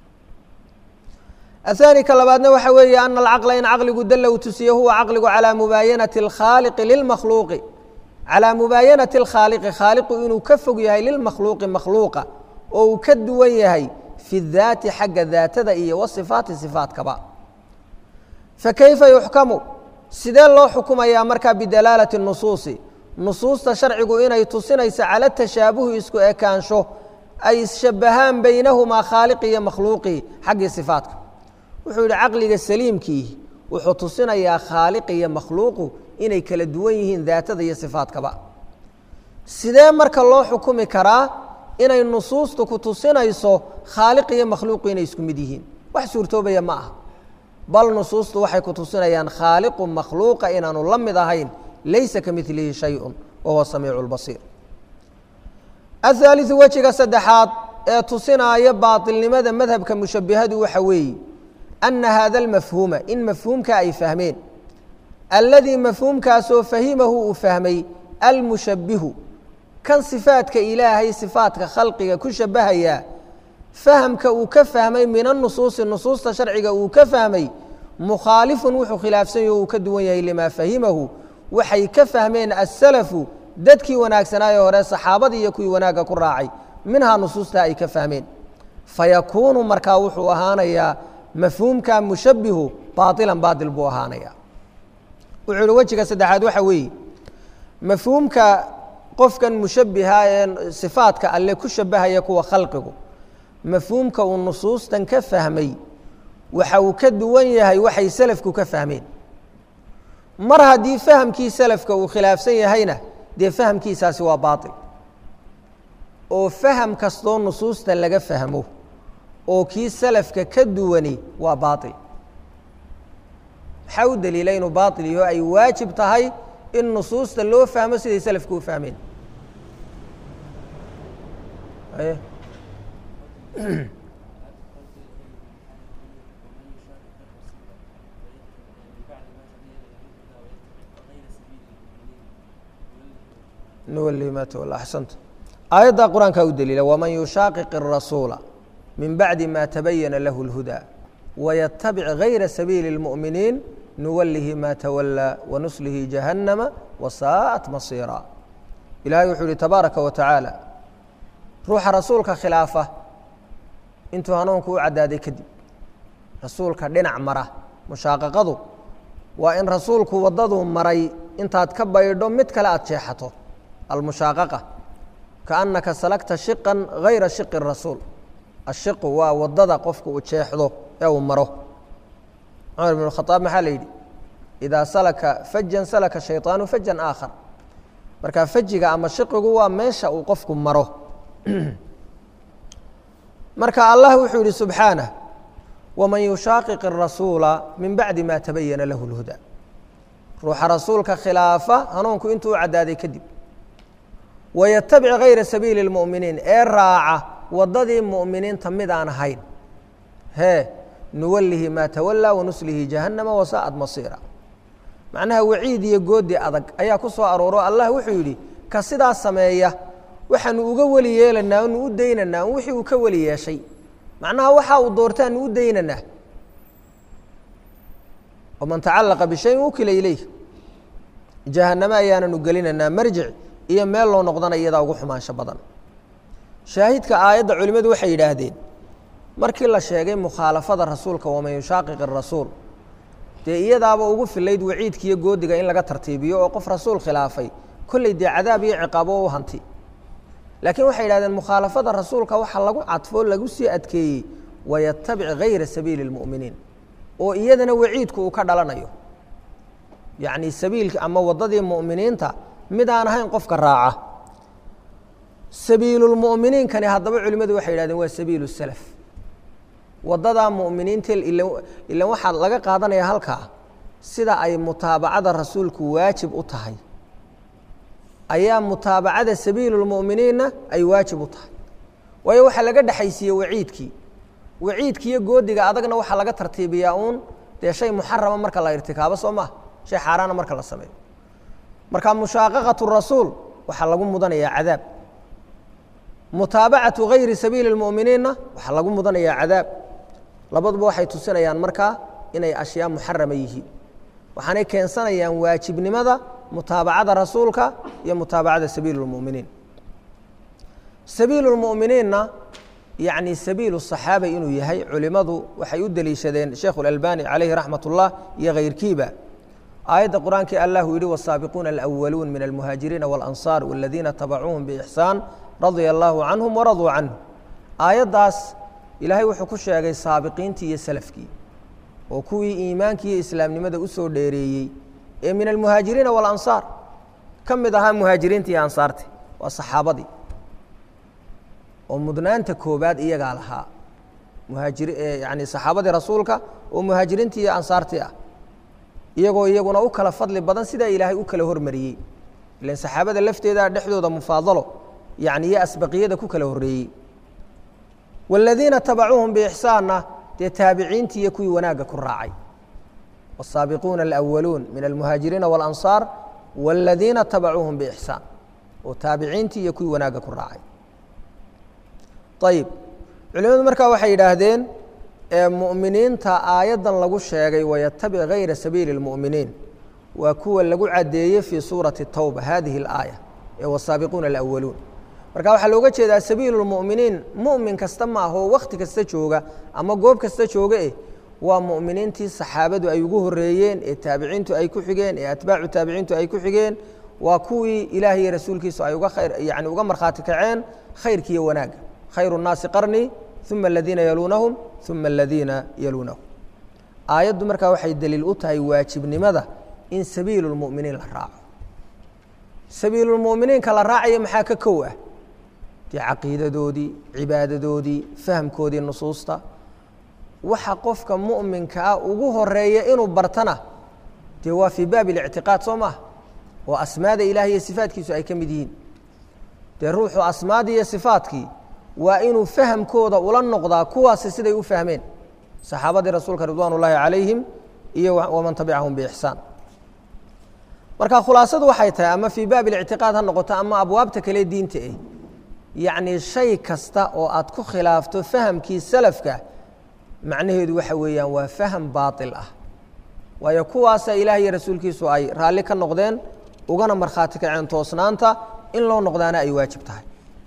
ahaani ka labaadna waxa weeye ana alcaqla in caqligu dalla uu tusiye huwa caqligu calaa mubaayanati alkhaaliqi lilmakhluuqi calaa mubaayanati alkhaaliqi khaaliqu inuu ka fog yahay lilmakhluuqi makhluuqa oo uu ka duwan yahay fi daati xagga daatada iyo wasifaati sifaatkaba fakayfa yuxkamu sidee loo xukumayaa markaa bidalaalati nusuusi nusuusta sharcigu inay tusinayso cala tashaabuhi isku ekaansho ay isshabahaan baynahumaa khaaliqi iyo makhluuqii xaggii sifaatka wuxuu yidhi caqliga saliimkii wuxuu tusinayaa khaaliq iyo makhluuqu inay kala duwan yihiin daatada iyo sifaatkaba sidee marka loo xukumi karaa inay nusuustu ku tusinayso khaaliq iyo makhluuqu inay isku mid yihiin wax suurtoobaya ma aha bal nusuustu waxay ku tusinayaan khaaliqu makhluuqa inaanu la mid ahayn laysa ka milihi shayun wa huwa samiicu lbasiir ahaaliu wejiga saddexaad ee tusinaaya baailnimada madhabka mushabihadu waxa weeye ana hada almafhuuma in mafhuumka ay fahmeen alladii mafhuumkaasoo fahimahu uu fahmay almushabihu kan sifaadka ilaahay sifaatka khalqiga ku shabahayaa fahamka uu ka fahmay min anusuusi nusuusta sharciga uu ka fahmay mukhaalifun wuxuu khilaafsan yaho uu ka duwan yahay limaa fahimahu waxay ka fahmeen asalafu dadkii wanaagsanaaye hore saxaabadii iyo kuwii wanaagga ku raacay minhaa nusuusta ay ka fahmeen fayakuunu markaa wuxuu ahaanayaa mafhuumka mushabihu baailan baail buu ahaanaya wuxuu ihi wejiga saddexaad waxa weeye mafhuumka qofkan mushabiha ee sifaadka alle ku shabahaya kuwa khalqigu mafhuumka uu nusuustan ka fahmay waxa uu ka duwan yahay waxay selafku ka fahmeen mar haddii fahamkii selafka uu khilaafsan yahayna dee fahamkiisaasi waa baail oo faham kastoo nusuusta laga fahmo oo kii salafka ka duwani waa baail maxaa u daliila inuu baail yaho ay waajib tahay in nusuusta loo fahmo siday salafku u fahmeen nuwalihi ma tawalla axsanta aayaddaa qur-aankaa u daliila waman yushaaqiq الrasuula min bacdi ma tabayana lahu اlhudaa wayatabic gayra sabiili اlmu'miniin nuwalihi ma tawallaa wanuslihi jahannama wasaa'at masiira ilahay wuxuu yihi tabaaraka wa tacaala ruuxa rasuulka khilaafa intuu hanuunku u caddaaday kadib rasuulka dhinac mara mushaaqaqadu waa in rasuulku waddaduu maray intaad ka baydho mid kale aada jeexato almushaaqaqa kaannaka salagta shiqan gayra shiqi rasuul ashiqu waa waddada qofku uu jeexdo ee uu maro cumar bn khaaab maxaa la yidhi idaa salaka fajan salaka shayطaanu fajan aakhar marka fajiga ama shiqigu waa meesha uu qofku maro marka allah wuxuu yihi subxaanah waman yushaaqiq الrasuula min bacdi ma tabayana lahu اlhuda ruuxa rasuulka khilaafa hanuunku intuu u caddaaday kadib wayatabic gayra sabiili اlmu'miniin ee raaca waddadii mu'miniinta mid aan ahayn hee nuwalihi maa tawalaa wanuslihi jahannama wasaa'ad masiira macnaha waciid iyo goodi adag ayaa ku soo arooro allah wuxuu yidhi ka sidaa sameeya waxaanu uga weli yeelanaa anu u daynaynaa un wixii uu ka weli yeeshay macnaha waxa uu doortaanu u daynaynaa waman tacalaqa bishayin wukila ilayh jahanname ayaananu gelinaynaa marjic iyo meel loo noqdana iyadaa ugu xumaansho badan shaahidka aayadda culimmadu waxay yidhaahdeen markii la sheegay mukhaalafada rasuulka waman yushaaqiq irasuul dee iyadaaba ugu filayd waciidkiiyo goodiga in laga tartiibiyo oo qof rasuul khilaafay kolley dee cadaab iyo ciqaabo u hanti laakiin waxay yidhahdeen mukhaalafada rasuulka waxaa lagu cadfoo lagu sii adkeeyey wayatabic gayra sabiili اlmu'miniin oo iyadana waciidku uu ka dhalanayo yacni sabiilki ama waddadii mu'miniinta mid aan ahayn qofka raaca sabiilulmu'miniinkani haddaba culimmadu waxay yidhahdeen waa sabiilu salaf waddadaa mu'miniinta ilan waxaa laga qaadanaya halkaa sida ay mutaabacada rasuulku waajib u tahay ayaa mutaabacada sabiilulmu'miniinna ay waajib u tahay waayo waxaa laga dhexaysiiyey waciidkii waciidkiiyo goodiga adagna waxaa laga tartiibiyaa uun dee shay muxarama marka la irtikaabo soo maha shay xaaraana marka la sameeyo marka mushaaqaqatu rasuul waxaa lagu mudanayaa cadaab mutaabacatu gayri sabiili اlmu'miniinna waxaa lagu mudanayaa cadaab labaduba waxay tusinayaan markaa inay ashyaa muxarama yihiin waxaanay keensanayaan waajibnimada mutaabacada rasuulka iyo mutaabacada sabiil اlmu'miniin sabiilu اlmu'miniinna yacni sabiilu صaxaaba inuu yahay culimmadu waxay u deliishadeen sheekhu اlalbani calayhi raxmat اllah iyo kayrkiiba aayadda qur-aankii allahu yihi wالsaabiquuna alأwaluun min almuhaajiriina wاlanصaar wاladiina tabacuuhum bإxsaan radia allaahu canhum waraduu canhu aayaddaas ilaahay wuxuu ku sheegay saabiqiintii iyo salafkii oo kuwii iimaankii iyo islaamnimada u soo dheereeyey ee min almuhaajiriina walansaar ka mid ahaa muhaajiriinta iyo ansaarti waa saxaabadii oo mudnaanta koobaad iyagaa lahaa muhaajiri yani saxaabadii rasuulka oo muhaajiriintii iyo ansaartii ah iyagoo iyaguna u kala fadli badan sidaa ilaahay u kala hormariyey ilan saxaabada lafteeda dhexdooda mufaadalo yani iyo asbaqiyada ku kala horreeyey wاladiina tabacuuhum bixsaanna dee taabiciintii iyo kuwii wanaagga ku raacay wالsaabiquuna alأwaluun min almuhaajiriina wاlanصaar wاladiina tabacuuhum bixsaan oo taabiciintii iyo kuwii wanaagga ku raacay ayib culimadu markaa waxay yidhaahdeen mu'miniinta aayaddan lagu sheegay wayatabic gayra sabiili اlmu'miniin waa kuwa lagu caddeeyey fii suurati الtowba hadihi اlaaya ee wsaabiquuna alأwaluun marka waxaa looga jeedaa sabiilu lmu'miniin mu'min kasta ma ah oo wakhti kasta jooga ama goob kasta jooga eh waa mu'miniintii saxaabadu ay ugu horreeyeen ee taabiciintu ay ku xigeen ee atbaacu taabiciintu ay ku xigeen waa kuwii ilaah iyo rasuulkiisu ay uga khayr yani uga markhaati kaceen khayrkiiyo wanaagga khayru nnaasi qarnii uma aladiina yaluunahum uma aladiina yaluunahum aayaddu markaa waxay daliil u tahay waajibnimada in sabiilu lmu'miniin la raaco sabiilulmu'miniinka la raacaya maxaa ka kow ah dee caqiidadoodii cibaadadoodii fahamkoodii nusuusta waxa qofka mu'minka ah ugu horeeya inuu bartana dee waa fii baabi اlictiqaad soo maha oo asmaada ilaah iyo sifaatkiisu ay ka mid yihiin dee ruuxu asmaadii iyo sifaatkii waa inuu fahamkooda ula noqdaa kuwaasi siday u fahmeen saxaabadii rasuulka ridwaan ullaahi calayhim iyo waman tabicahum biixsaan marka khulaasadu waxay tahay ama fii baabi اlictiqaad ha noqoto ama abwaabta kale diinta eh yacni shay kasta oo aad ku khilaafto fahamkii salafka macnaheedu waxa weeyaan waa faham baaطil ah waayo kuwaasa ilaah iyo rasuulkiisu ay raalli ka noqdeen ugana markhaati kaceen toosnaanta in loo noqdaana ay waajib tahay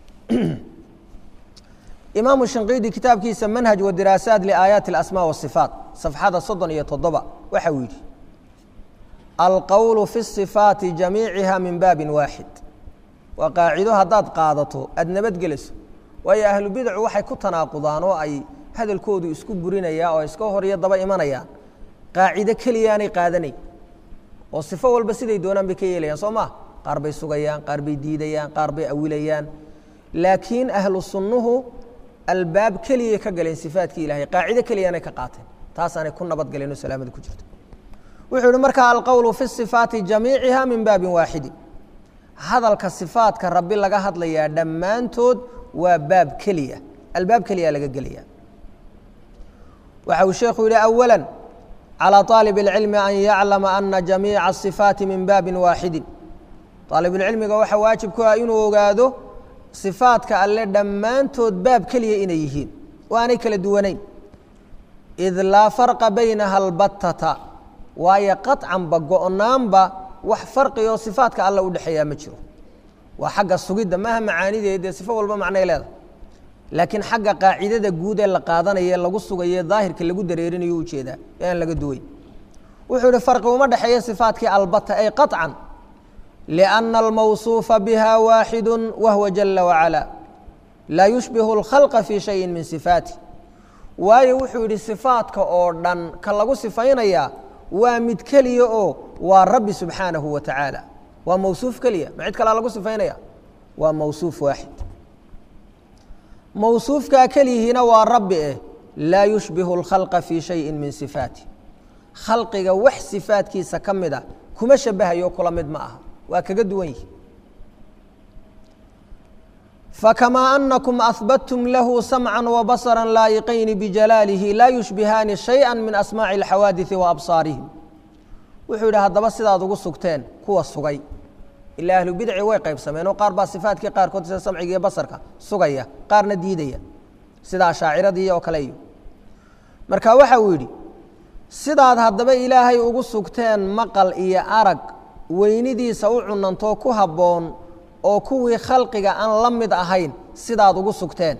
imaamu shinqiidi kitaabkiisa manhaj wa diraasaat liaayaati اlasmaa wasifaat safxada soddon iyo toddoba waxa uu yidhi alqowlu fi الصifaati jamiiciha min baabin waaxid waa qaacido haddaad qaadato aada nabadgelayso waayo ahlu bidacu waxay ku tanaaqudaan oo ay hadalkoodu isku burinayaan oo iska hor iyo daba imanayaan qaacido keliyaanay qaadanayn oo sifo walba siday doonaan bay ka yeelayaan soo maa qaar bay sugayaan qaar bay diidayaan qaar bay awilayaan laakiin ahlu sunnuhu albaab keliyay ka galeen sifaatkii ilahay qaacido keliyanay ka qaateen taasaanay ku nabadgaleen oo salaamada ku jirto wuxuu yihi markaa alqowlu fi sifaati jamiiciha min baabin waaxidin hadalka sifaatka rabbi laga hadlayaa dhammaantood waa baab keliya albaab keliya laga gelaya waxa uu sheekhu yihi awala calى طaalib اlcilmi an yaclama ana jamiica الصifaati min baabin waaxidin aalibulcilmiga waxaa waajib ku ah inuu ogaado صifaatka alle dhammaantood baab keliya inay yihiin oo aanay kala duwanayn id laa farqa baynaha albatata waayo qaطcanba go-naanba wax farqioo sifaatka alle u dhexeeyaa ma jiro waa xagga sugidda maaha macaanideed dee sifo walba macnay leedahay laakiin xagga qaacidada guud ee la qaadanaye lagu sugaye daahirka lagu dareerinayo ujeedaa ee aan laga duwayn wuxuu yihi farqi uma dhexeeya sifaatkii albata ay qaطcan liأna almawصuufa biha waaxidu wahwa jala wacalaa laa yushbihu اlkhalqa fii shayi min sifaati waayo wuxuu yidhi sifaatka oo dhan ka lagu sifaynayaa waa mid keliya oo waa rabbi subxaanahu wa tacaala waa mawsuuf keliya ma cid kalaa lagu sifaynaya waa mawsuuf waaxid mawsuufkaa keliyihiina waa rabbi eh laa yushbihu اlkhalqa fii shayi min sifaati khalqiga wax sifaatkiisa ka mida kuma shabahayo kula mid ma aha waa kaga duwan yihi fakamaa anakum ahbadtum lahu samca wabasra laayiqayni bijalaalihi laa yushbihaani shayئa min asmaaci اlxawaadiثi waabsaarihim wuxuu yidhi haddaba sidaad ugu sugteen kuwa sugay ilaa ahlu bidci way qaybsameen oo qaar baa sifaatkii qaarkood sida samciga iyo basarka sugaya qaarna diidaya sida ashaaciradii oo kale iyo marka waxa uu yidhi sidaad haddaba ilaahay ugu sugteen maqal iyo arag weynidiisa u cunantoo ku habboon oo kuwii khalqiga aan la mid ahayn sidaad ugu sugteen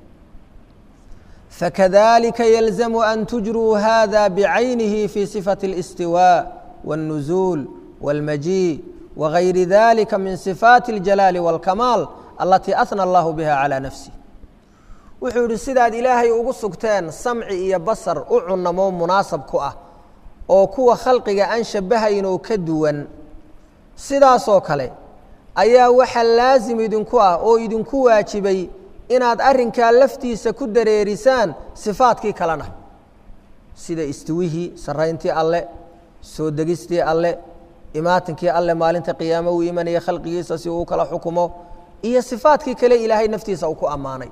fakadalika yalzamu an tujruu hada bicaynihi fi sifati اlistiwaa wاlnuzuul wاlmajii wagayri dalika min sifaati اljalaali wاlkamaal alatii ahna allahu biha calى nafsih wuxuu yidhi sidaad ilaahay ugu sugteen samci iyo basar u cunamoo munaasab ku ah oo kuwa khalqiga aan shabahayn oo ka duwan sidaasoo kale ayaa waxaa laasim idinku ah oo idinku waajibay inaad arrinkaa laftiisa ku dareerisaan sifaatkii kalena sida istiwihii sarayntii alle soo degistii alle imaatinkii alle maalinta qiyaamo uu imanaya khalqigiisa si uu kala xukumo iyo sifaatkii kale ilaahay naftiisa uu ku ammaanay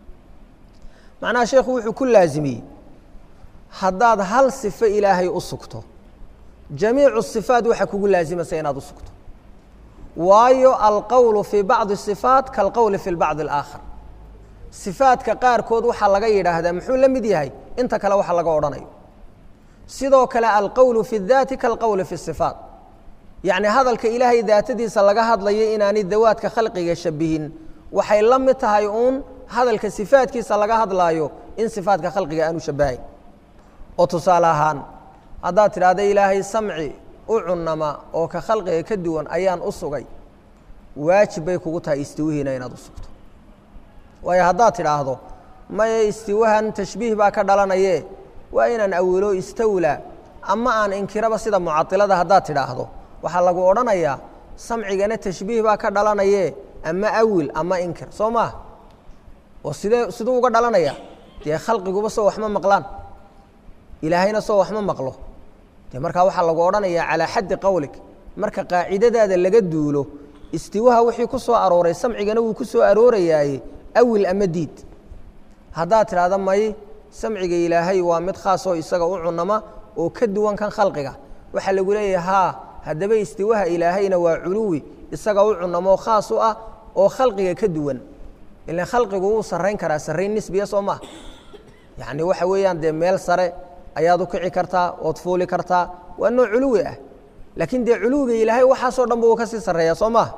macnaha sheekhu wuxuu ku laasimiyey haddaad hal sifo ilaahay u sugto jamiicu sifaat waxaa kugu laasimaysa inaad u sugto waayo alqowlu fii bacdi الصifaat kalqowli fi bacdi اlaakhar sifaadka qaarkood waxaa laga yidhaahdaa muxuu la mid yahay inta kale waxa laga odhanayo sidoo kale alqowlu fi اdaati kalqowli fi الصifaat yacni hadalka ilaahay daatadiisa laga hadlayo inaanay dawaadka khalqiga shabihin waxay la mid tahay uun hadalka sifaadkiisa laga hadlaayo in sifaadka khalqiga aanu shabahayn oo tusaale ahaan haddaad tidhaahda ilaahay samci u cunama oo ka khalqiga ka duwan ayaan u sugay waajib bay kugu tahay istiwihiina inaad u sugto waayo haddaad tidhaahdo maya istiwahan tashbiih baa ka dhalanaye waa inaan awilo istawla ama aan inkiraba sida mucailada haddaad tidhaahdo waxaa lagu odhanayaa samcigana tashbiih baa ka dhalanaye ama awil ama inkir soo maah oo sidee siduu uga dhalanaya dee khalqiguba soo waxma maqlaan ilaahayna soo waxma maqlo de markaa waxaa lagu odhanayaa calaa xaddi qowlig marka qaacidadaada laga duulo istiwaha wixii ku soo arooray samcigana wuu ku soo aroorayaaye awil ama diid haddaad tidhaahda may samciga ilaahay waa mid khaasoo isaga u cunama oo ka duwan kan khalqiga waxaa lagu leeyahay haa haddaba istiwaha ilaahayna waa culuwi isaga u cunamoo khaas u ah oo khalqiga ka duwan ilan khalqigu wuu sarrayn karaa sarrayn nisbiya soo maha yacni waxa weeyaan dee meel sare ayaad u kici kartaa ood fuuli kartaa waa nooc culuwi ah laakiin dee culuwiga ilaahay waxaasoo dhan ba uu ka sii sarreeya soo maha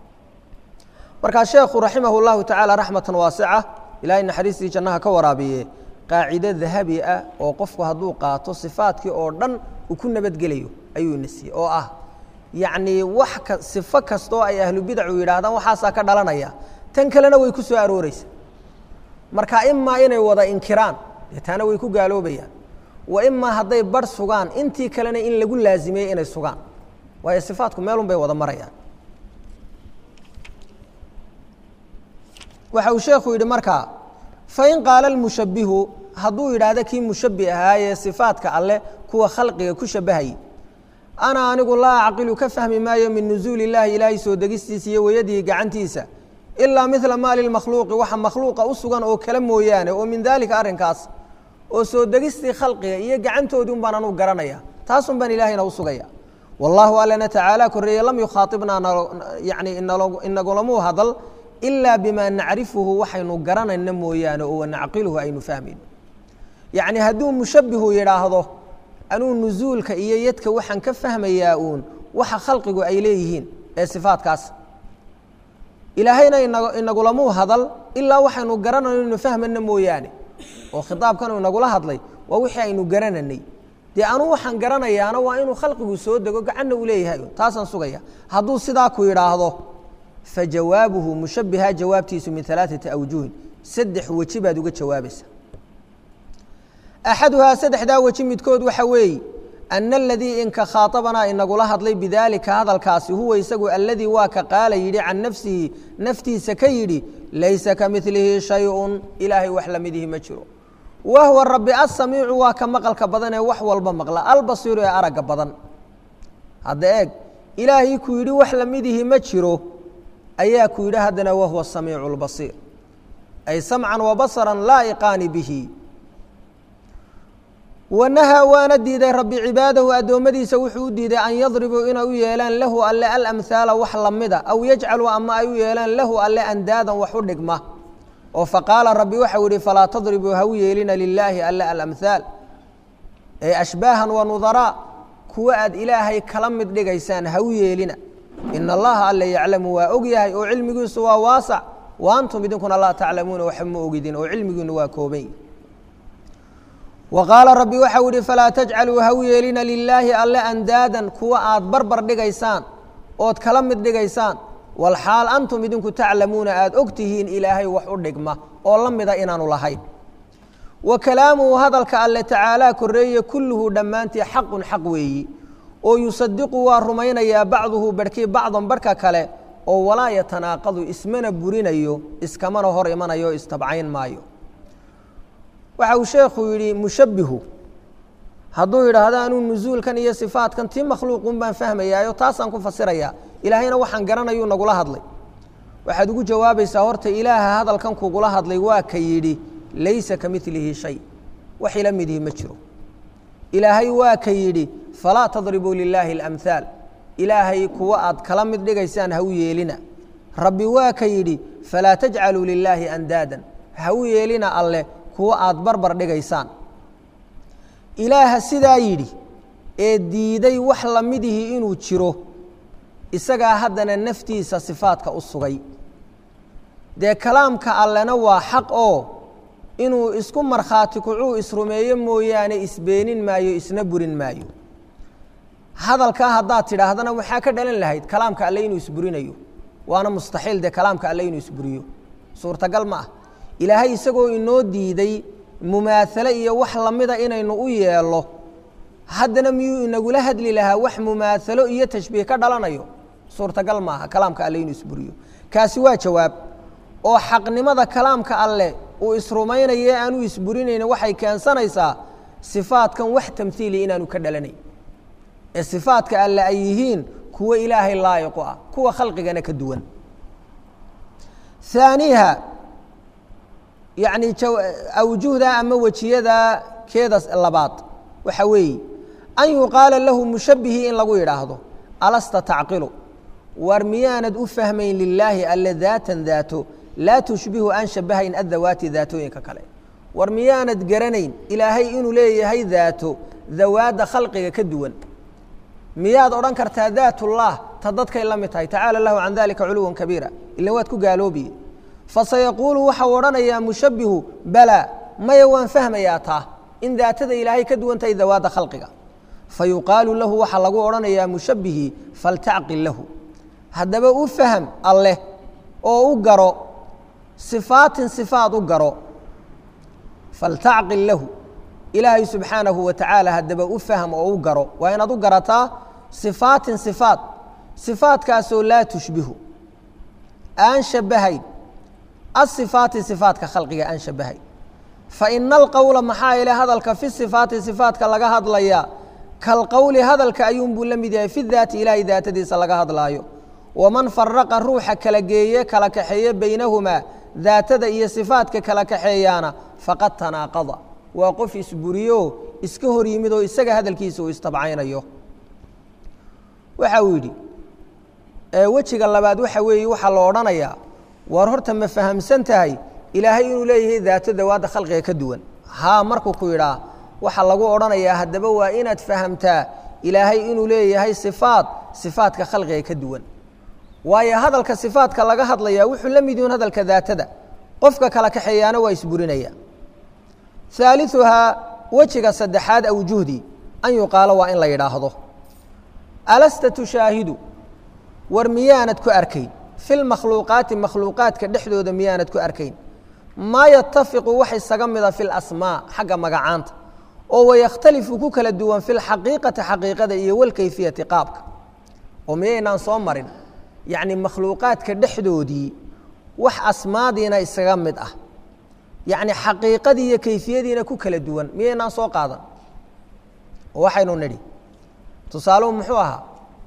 markaa sheekhu raximah اllahu tacaala raxmatan waasica ilahay naxariistii jannaha ka waraabiye qaacido dahabi ah oo qofku hadduu qaato sifaatkii oo dhan uu ku nabadgelayo ayuu ina siiyey oo ah yacnii wax ka sifo kastoo ay ahlu bidacu yidhaahdaan waxaasaa ka dhalanaya tan kalena way ku soo arooreysa marka imaa inay wada inkiraan dee taana way ku gaaloobayaan wa imaa hadday barh sugaan intii kalena in lagu laazimiyey inay sugaan waayo sifaatku meelun bay wada marayaan waxa uu sheekhu yidhi markaa fain qaala almushabbihu hadduu yidhaahdo kii mushabbih ahaayee sifaadka alleh kuwa khalqiga ku shabbahayay ana anigu laa acqilu ka fahmi maayo min nusuuli illaahi ilaahay soo degistiisa iyo weyadihi gacantiisa ilaa midla maa lilmakhluuqi waxa makhluuqa u sugan oo kale mooyaane oo min daalika arrinkaas oo soo degistii khalqiga iyo gacantoodii un baan anugu garanaya taasun baan ilaahayna u sugaya wallaahu allana tacaala korreeye lam yukhaaibnaa yani inagulamuu hadal ilaa bimaa nacrifuhu waxaynu garanayna mooyaane oo wanacqiluhu aynu fahmayno yacni hadduu mushabbihu yidhaahdo anuu nusuulka iyo yadka waxaan ka fahmayaa uun waxa khalqigu ay leeyihiin ee sifaadkaas ilaahayna inagulamuu hadal ilaa waxaynu garanayno inu fahmayna mooyaane oo khitaabkan inagula hadlay waa wixii aynu garananay dee anuu waxaan garanayaana waa inuu khalqigu soo dego gacanna uu leeyahay taasaan sugaya hadduu sidaa ku yidhaahdo fa jawaabuhu mushabbiha jawaabtiisu min alaaثati awjuhin saddex weji baad uga jawaabaysa axaduhaa saddexdaa weji midkood waxa weeye ana aladii inka khaaطabanaa inagula hadlay bidaalika hadalkaasi huwa isagu aladii waa ka qaala yidhi can nafsihi naftiisa ka yidhi laysa ka milihi shayun ilaahay wax lamidihi ma jiro wahwa rabi asamiicu waa ka maqalka badan ee wax walba maqla albasiiru ee aragga badan hadda eeg ilaahay ku yidhi wax lamidihi ma jiro ayaa ku yidhi haddana wahuwa samiicu اlbasiir ay samcan wabasaran laa'iqaani bihi wanahaa waana diiday rabbi cibaadahu addoommadiisa wuxuu u diiday an yadribuu inay u yeelaan lahu alle alamhaala wax lamida aw yajcaluu ama ay u yeelaan lahu alle andaadan wax u dhigma oo faqaala rabbi waxau yihi falaa tadribuu ha u yeelina lilaahi alle alamhaal ee ashbaahan wa nudaraa kuwa aad ilaahay kala mid dhigaysaan ha u yeelina ina allaha alle yaclamu waa og yahay oo cilmigiisu waa waasac wa antum idinkuna laa taclamuuna waxa ma ogidin oo cilmigiinu waa kooban wa qaala rabbi waxau yihi falaa tajcaluu ha u yeelina lilaahi alle andaadan kuwa aad barbar dhigaysaan ood kala mid dhigaysaan walxaal antum idinku taclamuuna aada og tihiin ilaahay wax u dhigma oo la mida inaanu lahayn wa kalaamuhu hadalka alle tacaalaa korreeye kulluhu dhammaantii xaqun xaq weeyi oo yusadiqu waa rumaynayaa bacduhu barhkii bacdan barhka kale oo walaa yatanaaqadu ismana burinayo iskamana hor imanayo istabcayn maayo waxa uu sheekhu yidhi mushabbihu hadduu yidhaahdo anuu nusuulkan iyo sifaatkan tii makhluuqun baan fahmayaayo taasaan ku fasirayaa ilaahayna waxaan garanayuu nagula hadlay waxaad ugu jawaabaysaa horta ilaaha hadalkan kugula hadlay waa ka yidhi laysa ka milihi shay wax ila midihi ma jiro ilaahay waa ka yidhi falaa tadribuu lilaahi اlamhaal ilaahay kuwa aad kala mid dhigaysaan ha u yeelina rabbi waa ka yidhi falaa tajcaluu lilaahi andaadan ha u yeelina alleh kuwa aad barbar dhigaysaan ilaaha sidaa yidhi ee diiday wax lamidihii inuu jiro isagaa haddana naftiisa sifaadka u sugay dee kalaamka allena waa xaq oo inuu isku markhaati kucuu isrumeeyo mooyaane isbeenin maayo isna burin maayo hadalkaa haddaad tidhaahdana waxaa ka dhalan lahayd kalaamka alle inuu isburinayo waana mustaxiil dee kalaamka alle inuu isburiyo suurtagal ma ah ilaahay isagoo inoo diiday mumaasale iyo wax lamida inaynu u yeello haddana miyuu inagula hadli lahaa wax mumaasalo iyo tashbiih ka dhalanayo suurtagal maaha kalaamka alle inuu isburiyo kaasi waa jawaab oo xaqnimada kalaamka alleh uu isrumaynaye aanu isburinayni waxay keensanaysaa sifaadkan wax tamhiili inaanu ka dhalanayn ee sifaadka alle ay yihiin kuwo ilaahay laayiqu ah kuwa khalqigana ka duwan aaniiha yacni awjuhda ama wejiyada keeda labaad waxa weeye an yuqaala lahu mushabbihii in lagu yidhaahdo alasta tacqilu war miyaanad u fahmayn lilaahi alle daatan daato laa tushbihu aan shabahayn addawaati daatooyinka kale war miyaanad garanayn ilaahay inuu leeyahay daato dawaadda khalqiga ka duwan miyaad odhan kartaa daatullah ta dadkay la mid tahay tacaala lahu can dalika culuwan kabiira ila waad ku gaaloobiye fasayaquulu waxau odhanayaa mushabbihu balaa maya waan fahmayaa taa in daatada ilaahay ka duwan tahay dawaadda khalqiga fayuqaalu lahu waxaa lagu odhanayaa mushabbihii faltacqil lahu haddaba u faham alleh oo u garo sifaatin sifaad u garo faltacqil lahu ilaahay subxaanahu wa tacaala haddaba u faham oo u garo waa inaad u garataa sifaatin sifaad sifaadkaasoo laa tushbihu aan shabahayn asifaati sifaatka khalqiga aan shabahay fa ina alqowla maxaa ile hadalka fi sifaati sifaatka laga hadlaya kalqowli hadalka ayuunbuu la mid yahay fi daati ilaahay daatadiisa laga hadlaayo waman faraqa ruuxa kala geeye kala kaxeeye baynahumaa daatada iyo sifaatka kala kaxeeyaana faqad tanaaqada waa qof isburiyo iska hor yimid oo isaga hadalkiisa uu istabcaynayo waxa uu yidhi wejiga labaad waxa weeye waxaa la odhanayaa war horta ma fahamsan tahay ilaahay inuu leeyahay daato dawaadda khalqiga ka duwan haa markuu ku yidhaa waxaa lagu odhanayaa haddaba waa inaad fahamtaa ilaahay inuu leeyahay sifaat sifaatka khalqiga ka duwan waayo hadalka sifaatka laga hadlayaa wuxuu la mid yihun hadalka daatada qofka kala kaxeeyaana waa isburinaya haaliثuhaa wejiga saddexaad awjuhdii an yuqaalo waa in la yidhaahdo alasta tushaahidu war miyaanad ku arkayn fi lmakhluuqaati makhluuqaadka dhexdooda miyaanad ku arkayn maa yatafiqu wax isaga mida fi lasmaa xagga magacaanta oo wayakhtalifu ku kala duwan fi lxaqiiqati xaqiiqada iyo walkayfiyati qaabka oo miyaynaan soo marin yacni makhluuqaadka dhexdoodii wax asmaadiina isaga mid ah yacni xaqiiqadii iyo kayfiyadiina ku kala duwan miyaynaan soo qaadan oo waxaynu nidhi tusaaluhu muxuu ahaa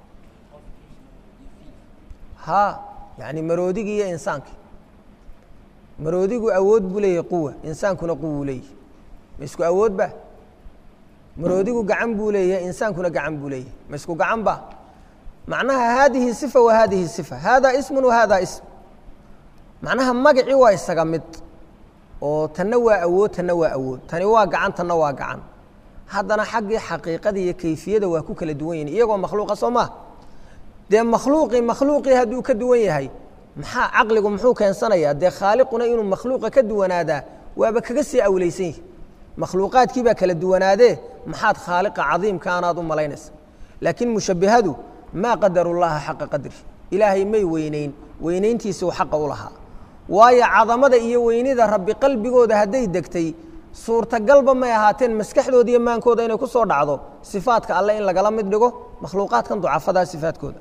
ha yani maroodigii iyo insaankii maroodigu awood buu leeyahay quwa insaankuna quwuu leeyahay ma isku awood ba maroodigu gacan buu leeyahay insaankuna gacan buu leeyahay ma isku gacan ba macnaha haadihi sifa wa haadihi sifa hada ismun wa hada ism macnaha magacii waa isaga mid oo tanna waa awood tanna waa awood tani waa gacan tanna waa gacan haddana xaggii xaqiiqada iyo kayfiyada waa ku kala duwan yihin iyagoo makhluuqa soo maa dee makhluuqii makhluuqii hadduu ka duwan yahay maxaa caqligu muxuu keensanayaa dee khaaliquna inuu makhluuqa ka duwanaadaa waaba kaga sii awleysan yihi makhluuqaadkii baa kala duwanaadee maxaad khaaliqa cadiimka anaad u malaynaysa laakiin mushabbihadu maa qadaru llaha xaqa qadri ilaahay may weyneyn weynayntiisi uu xaqa u lahaa waayo cadamada iyo weynida rabbi qalbigooda hadday degtay suurtagalba may ahaateen maskaxdooda iyo maankooda inay ku soo dhacdo sifaadka alle in lagala mid dhigo makhluuqaadkan ducafadaa sifaadkooda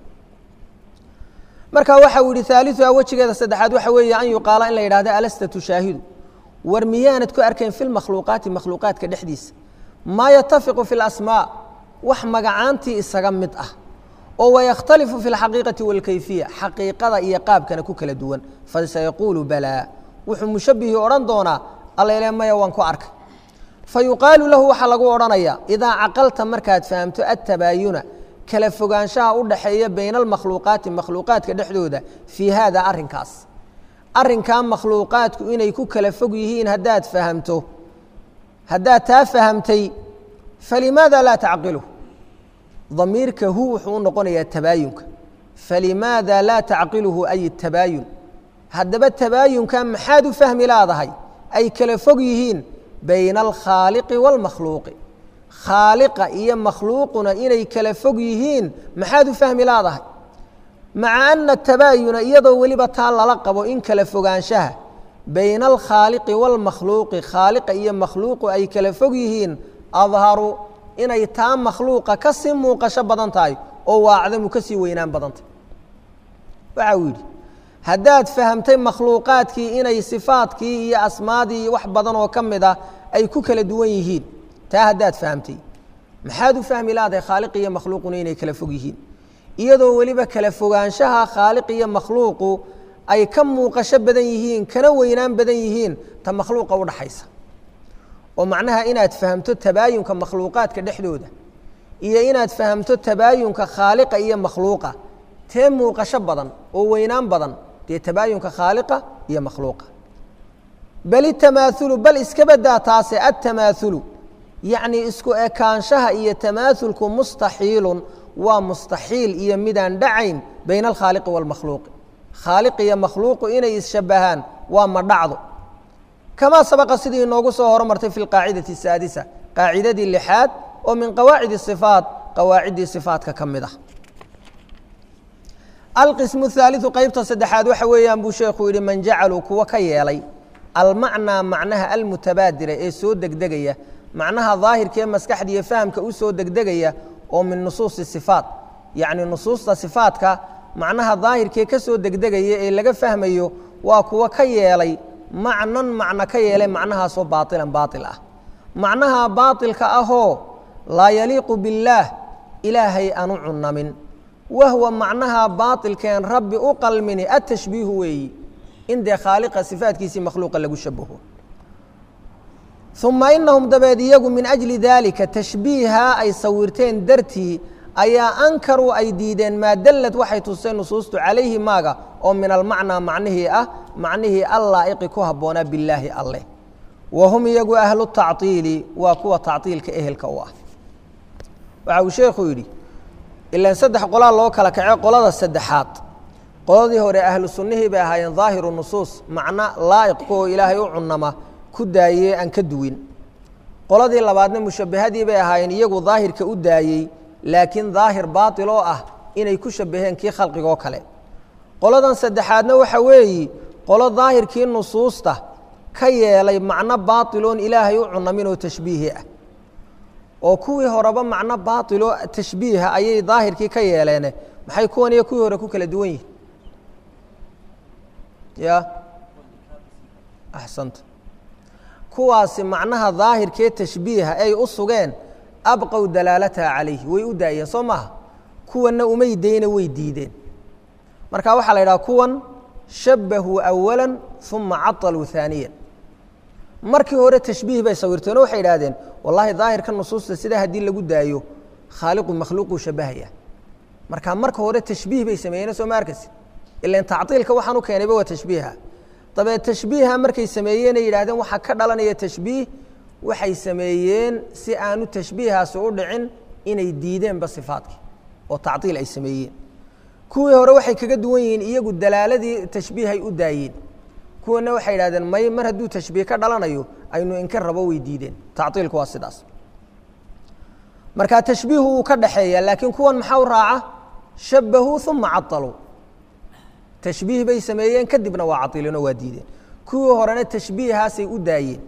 marka waxa uu yihi haaliuha wejigeeda saddexaad waxa weeye an yuqaala in la yidhahdo alasta tushaahidu war miyaanad ku arkayn fi lmakhluuqaati makhluuqaadka dhexdiisa maa yatafiqu fi lasmaa wax magacaantii isaga mid ah oo wayakhtalifu fi اlxaqiiqati wاlkayfiya xaqiiqada iyo qaabkana ku kala duwan fasayaquulu balaa wuxuu mushabbihii odhan doonaa allayle maya waan ku arkay fayuqaalu lahu waxaa lagu odhanaya idaa caqalta markaad fahamto attabaayuna kala fogaanshaha u dhaxeeya bayna almakhluuqaati makhluuqaadka dhexdooda fii haada arrinkaas arrinkaa makhluuqaadku inay ku kala fog yihiin haddaad fahamto haddaad taa fahamtay falimaada laa tacqilu damiirka hu wuxuu u noqonayaa tabaayunka falimaada laa tacqiluhu ay tabaayun haddaba tabaayunka maxaad u fahmi laadahay ay kala fog yihiin bayna alkhaaliqi wاlmakhluuqi khaaliqa iyo makhluuquna inay kala fog yihiin maxaad u fahmi laadahay maca ana tabaayuna iyadoo weliba taa lala qabo in kala fogaanshaha bayna alkhaaliqi wاlmakhluuqi khaaliqa iyo makhluuqu ay kala fog yihiin adharu inay taa makhluuqa ka sii muuqasho badan tahay oo waacdamu ka sii weynaan badan tahay waxa uu yidhi haddaad fahamtay makhluuqaadkii inay sifaadkii iyo asmaadii iyo wax badan oo ka mid ah ay ku kala duwan yihiin taa haddaad fahamtay maxaad u fahmi laadahay khaaliq iyo makhluuquna inay kala fog yihiin iyadoo weliba kala fogaanshaha khaaliq iyo makhluuqu ay ka muuqasho badan yihiin kana weynaan badan yihiin ta makhluuqa udhaxaysa oo macnaha inaad fahamto tabaayunka makhluuqaadka dhexdooda iyo inaad fahamto tabaayunka khaaliqa iyo makhluuqa tee muuqasho badan oo weynaan badan dee tabaayunka khaaliqa iyo makhluuqa bal itamaaulu bal iska badaa taase attamaaulu yacnii isku ekaanshaha iyo tamaaulku mustaxiilun waa mustaxiil iyo midaan dhacayn bayna alkhaaliqi wاlmakhluuqi khaaliq iyo makhluuqu inay isshabbahaan waa ma dhacdo kamaa sabaqa sidii inoogu soo hormartay fi lqaacidati asaadisa qaacidadii lixaad oo min qawaacid ifaat qawaaciddii sifaatka ka mid ah alqismu haaliu qeybta saddexaad waxa weeyaan buu sheekhu yihi man jacaluu kuwa ka yeelay almacnaa macnaha almutabaadira ee soo degdegaya macnaha daahirka ee maskaxda iyo fahamka u soo degdegaya oo min nusuusi sifaat yacni nusuusta sifaatka macnaha daahirkee ka soo degdegaya ee laga fahmayo waa kuwa ka yeelay macnan macno ka yeelay macnahaasoo baailan baail ah macnaha baailka ahoo laa yaliiqu biاllaah ilaahay aanu cunamin wahwa macnaha baailkeen rabbi u qalmini atashbiihu weeyi in dee khaaliqa sifaatkiisii makhluuqa lagu shabaho uma inahum dabeed iyagu min ajli daalika tashbiiha ay sawirteen dartii ayaa ankaruu ay diideen maa dallad waxay tuseen nusuustu calayhi maaga oo min almacnaa macnihii ah macnihii allaa'iqi ku habboonaa billaahi alleh wa hum iyagu ahlu tactiili waa kuwa tactiilka ehelka u ah waxa uu sheekhu yidhi ilaan saddex qolaa loo kala kace qolada saddexaad qoladii hore ahlu sunnihii bay ahaayeen daahiru nusuus macno laa'iqku oo ilaahay u cunama ku daayey aan ka duwin qoladii labaadna mushabbahadii bay ahaayeen iyagu daahirka u daayey laakiin daahir baatil oo ah inay ku shabbaheen kii khalqigoo kale qoladan saddexaadna waxa weeyi qolo daahirkii nusuusta ka yeelay macno baatiloon ilaahay u cunamin oo tashbiihi ah oo kuwii horeba macno baatiloo tashbiiha ayay daahirkii ka yeeleene maxay kuwan iyo kuwii hore ku kala duwan yihin ya axsanta kuwaasi macnaha daahirkee tashbiiha ay u sugeen abqow dalaalataha calayhi way u daayeen soo maaha kuwanna umay dayna way diideen marka waxaa la yidhaha kuwan shabbahuu awala uma caطaluu haaniya markii hore tashbiih bay sawirteen oo waxay idhahdeen wallahi daahirka nusuusta sidaa haddii lagu daayo khaaliqu makhluuquu shabbahaya marka marka hore tashbiih bay sameeyeen soo ma arkaysi ilan tactiilka waxaan u keenayba waa tashbiiha dabeed tashbiiha markay sameeyeenay yidhahdeen waxaa ka dhalanaya tashbiih waxay sameeyeen si aanu tashbiihaasi u dhicin inay diideenba sifaadkii oo tactiil ay sameeyeen kuwii hore waxay kaga duwan yihiin iyagu dalaaladii tashbiihay u daayeen kuwana waxay yidhahdeen may mar hadduu tashbiih ka dhalanayo aynu inka rabo way diideen tactiilku waa sidaas marka tashbiihu wuu ka dhaxeeya laakiin kuwan maxaa u raaca shabbahuu uma caطaluu tashbiih bay sameeyeen kadibna waa cailinoo waa diideen kuwii horena tashbiihaasay u daayeen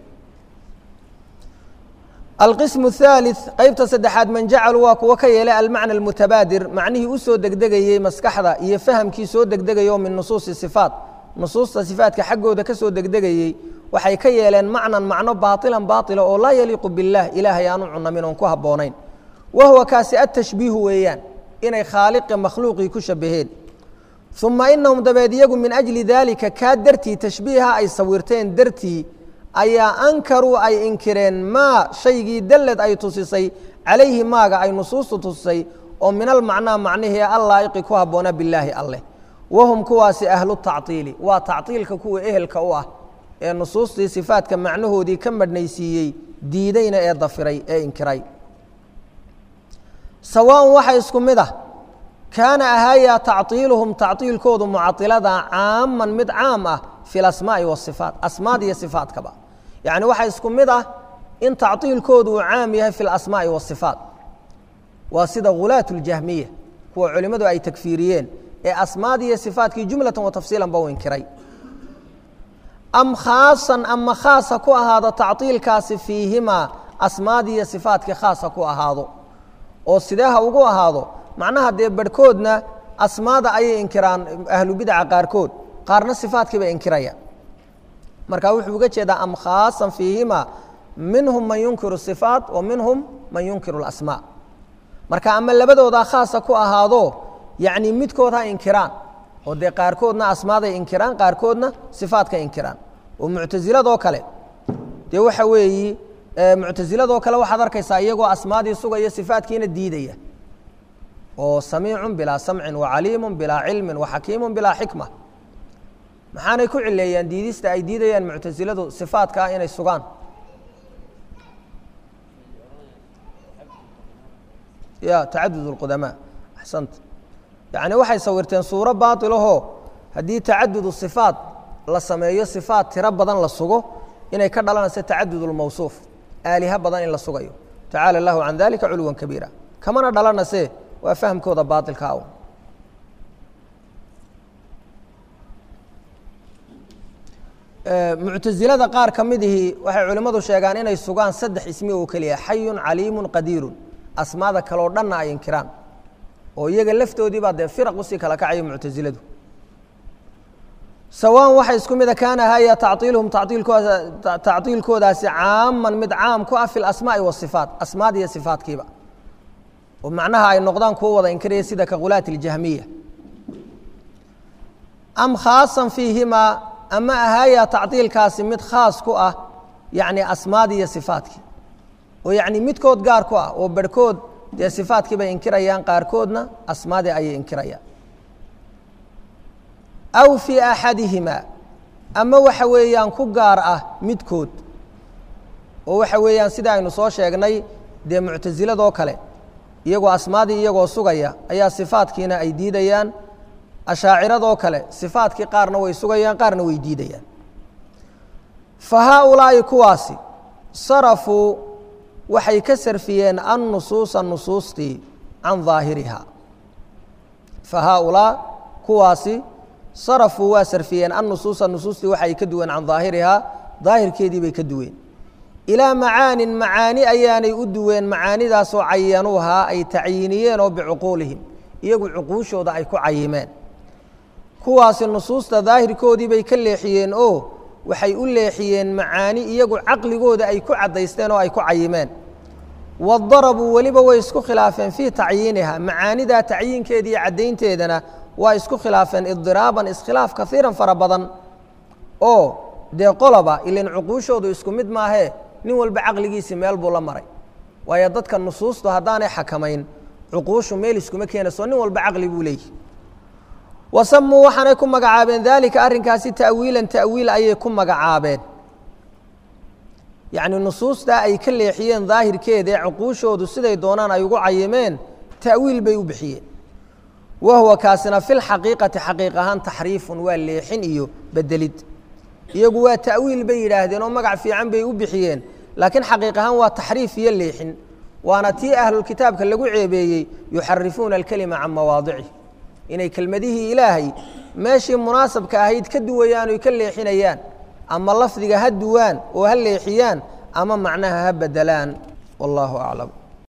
alqism الثالث qeybta saddexaad man jacalu waa kuwa ka yeelay almacna اlmutabaadir macnihii usoo degdegayey maskaxda iyo fahamkii soo degdegayoo min nusuusi sifaat nusuusta sifaatka xaggooda ka soo degdegayey waxay ka yeeleen macnan macno baailan baaila oo laa yaliiqu biاllah ilaahay aanu cunamin oon ku habboonayn wa huwa kaasi atashbiihu weeyaan inay khaaliqa makhluuqii ku shabaheen uma inahum dabeed iyagu min ajli daalika kaa dartii tashbiiha ay sawirteen dartii ayaa ankaruu ay inkireen maa shaygii dallad ay tusisay calayhi maaga ay nusuustu tusisay oo min almacnaa macnihii allaa'iqi ku habboona bilaahi alleh wahum kuwaasi ahlu tactiili waa tactiilka kuwa ehelka u ah ee nusuustii sifaadka macnahoodii ka madhnaysiiyey diidayna ee dafiray ee inkiray sawaaءun waxa isku mid ah kaana ahaayaa tactiiluhum tactiilkoodu mucailada caaman mid caam ah fi lasmaa'i wasifaat asmaad iyo sifaatkaba yacni waxaa isku mid ah in tactiilkoodu uu caam yahay fi lasmaa'i wasifaat waa sida hulaat اljahmiya kuwa culimmadu ay takfiiriyeen ee asmaad iyo sifaatkii jumlatan wa tafsiilan ba u inkiray am khaasan ama khaasa ku ahaado tactiilkaasi fiihimaa asmaad iyo sifaatkii khaasa ku ahaado oo sidee ha ugu ahaado macnaha dee barhkoodna asmaada ayay inkiraan ahlubidaca qaarkood qaarna sifaadkii bay inkirayaan marka wuxuu uga jeedaa am khaasan fiihima minhum man yunkiru sifaat wa minhum man yunkiru اlasmaa marka ama labadoodaa khaasa ku ahaado yacni midkood ha inkiraan oo dee qaarkoodna asmaaday inkiraan qaarkoodna sifaadka inkiraan oo muctasiladoo kale dee waxa weeyi muctasiladoo kale waxaad arkaysaa iyagoo asmaadii sugaya sifaadkiina diidaya oo samiicu bilaa samcin wacaliimu bilaa cilmin waxakiimu bilaa xikma maxaanay ku cileeyaan diidista ay diidayaan muctasiladu sifaadka ah inay sugaan ya tacadud اlqudamaa axsanta yacni waxay sawirteen suuro baailahoo haddii tacadudu sifaat la sameeyo sifaat tiro badan la sugo inay ka dhalanayso tacadud اlmawsuuf aaliha badan in la sugayo tacaala اllahu can dalika culwa kabiira kamana dhalanase waa fahmkooda baailka aw muctasilada qaar ka midihii waxay culimmadu sheegaan inay sugaan saddex ismi oo keliya xayun caliimun qadiirun asmaada kaleo dhanna ay inkiraan oo iyaga laftoodii baa dee firaq usii kala kacaya muctasiladu sawaan waxa isku mida kaana haya tacطiiluhum taiilkooda tacطiilkoodaasi caaman mid caam ku ah fi اlasmaaءi wالصifaat asmaad iyo sifaatkiiba oo macnaha ay noqdaan kuwo wada inkiraya sida ka khulaati اljahmiya am khaasan fiihimaa ama ahaya tacطiilkaasi mid khaas ku ah yani asmaad iyo sifaatkii oo yani midkood gaar ku ah oo barhkood dee sifaatkii bay inkirayaan qaarkoodna asmaadii ayay inkirayaan aw fii axadihimaa ama waxa weeyaan ku gaar ah midkood oo waxa weeyaan sida aynu soo sheegnay dee muctasiladoo kale iyagoo asmaadii iyagoo sugaya ayaa sifaatkiina ay diidayaan ashaaciradoo kale sifaatkii qaarna way sugayaan qaarna way diidayaan fa haaulaa'i kuwaasi sarafuu waxay ka sarfiyeen annusuusa nusuustii can daahirihaa fa haaulaa kuwaasi sarafuu waa sarfiyeen annusuusa nusuustii waxa ay ka duween can daahirihaa daahirkeedii bay ka duween ilaa macaanin macaani ayaanay u duween macaanidaasoo cayanuuhaa ay tacyiiniyeen oo bicuquulihim iyagu cuquushooda ay ku cayimeen kuwaasi nusuusta daahirkoodii bay ka leexiyeen oo waxay u leexiyeen macaani iyagu caqligooda ay ku caddaysteen oo ay ku cayimeen wadarabuu weliba way isku khilaafeen fii tacyiiniha macaanidaa tacyiinkeeda iyo caddaynteedana waa isku khilaafeen idiraaban iskhilaaf kaiiran fara badan oo dee qoloba ilan cuquushoodu isku mid maahee nin walba caqligiisii meel buu la maray waayo dadka nusuustu haddaanay xakamayn cuquushu meel iskuma keenayso nin walba caqli buu leeyihi wasamuu waxaanay ku magacaabeen daalika arrinkaasi ta'wiilan ta'wiil ayay ku magacaabeen yacni nusuustaa ay ka leexiyeen daahirkeeda ee cuquushoodu siday doonaan ay ugu cayimeen ta'wiil bay u bixiyeen wa huwa kaasina fi lxaqiiqati xaqiiq ahaan taxriifun waa leexin iyo bedelid iyagu waa ta'wiil bay yidhaahdeen oo magac fiican bay u bixiyeen laakiin xaqiiq ahaan waa taxriif iyo leexin waana tii ahlulkitaabka lagu ceebeeyey yuxarifuuna alkelima can mawaadicih inay kelmadihii ilaahay meeshii munaasabka ahayd ka duwayaan oy ka leexinayaan ama lafdiga ha duwaan oo ha leexiyaan ama macnaha ha bedelaan wallaahu aclam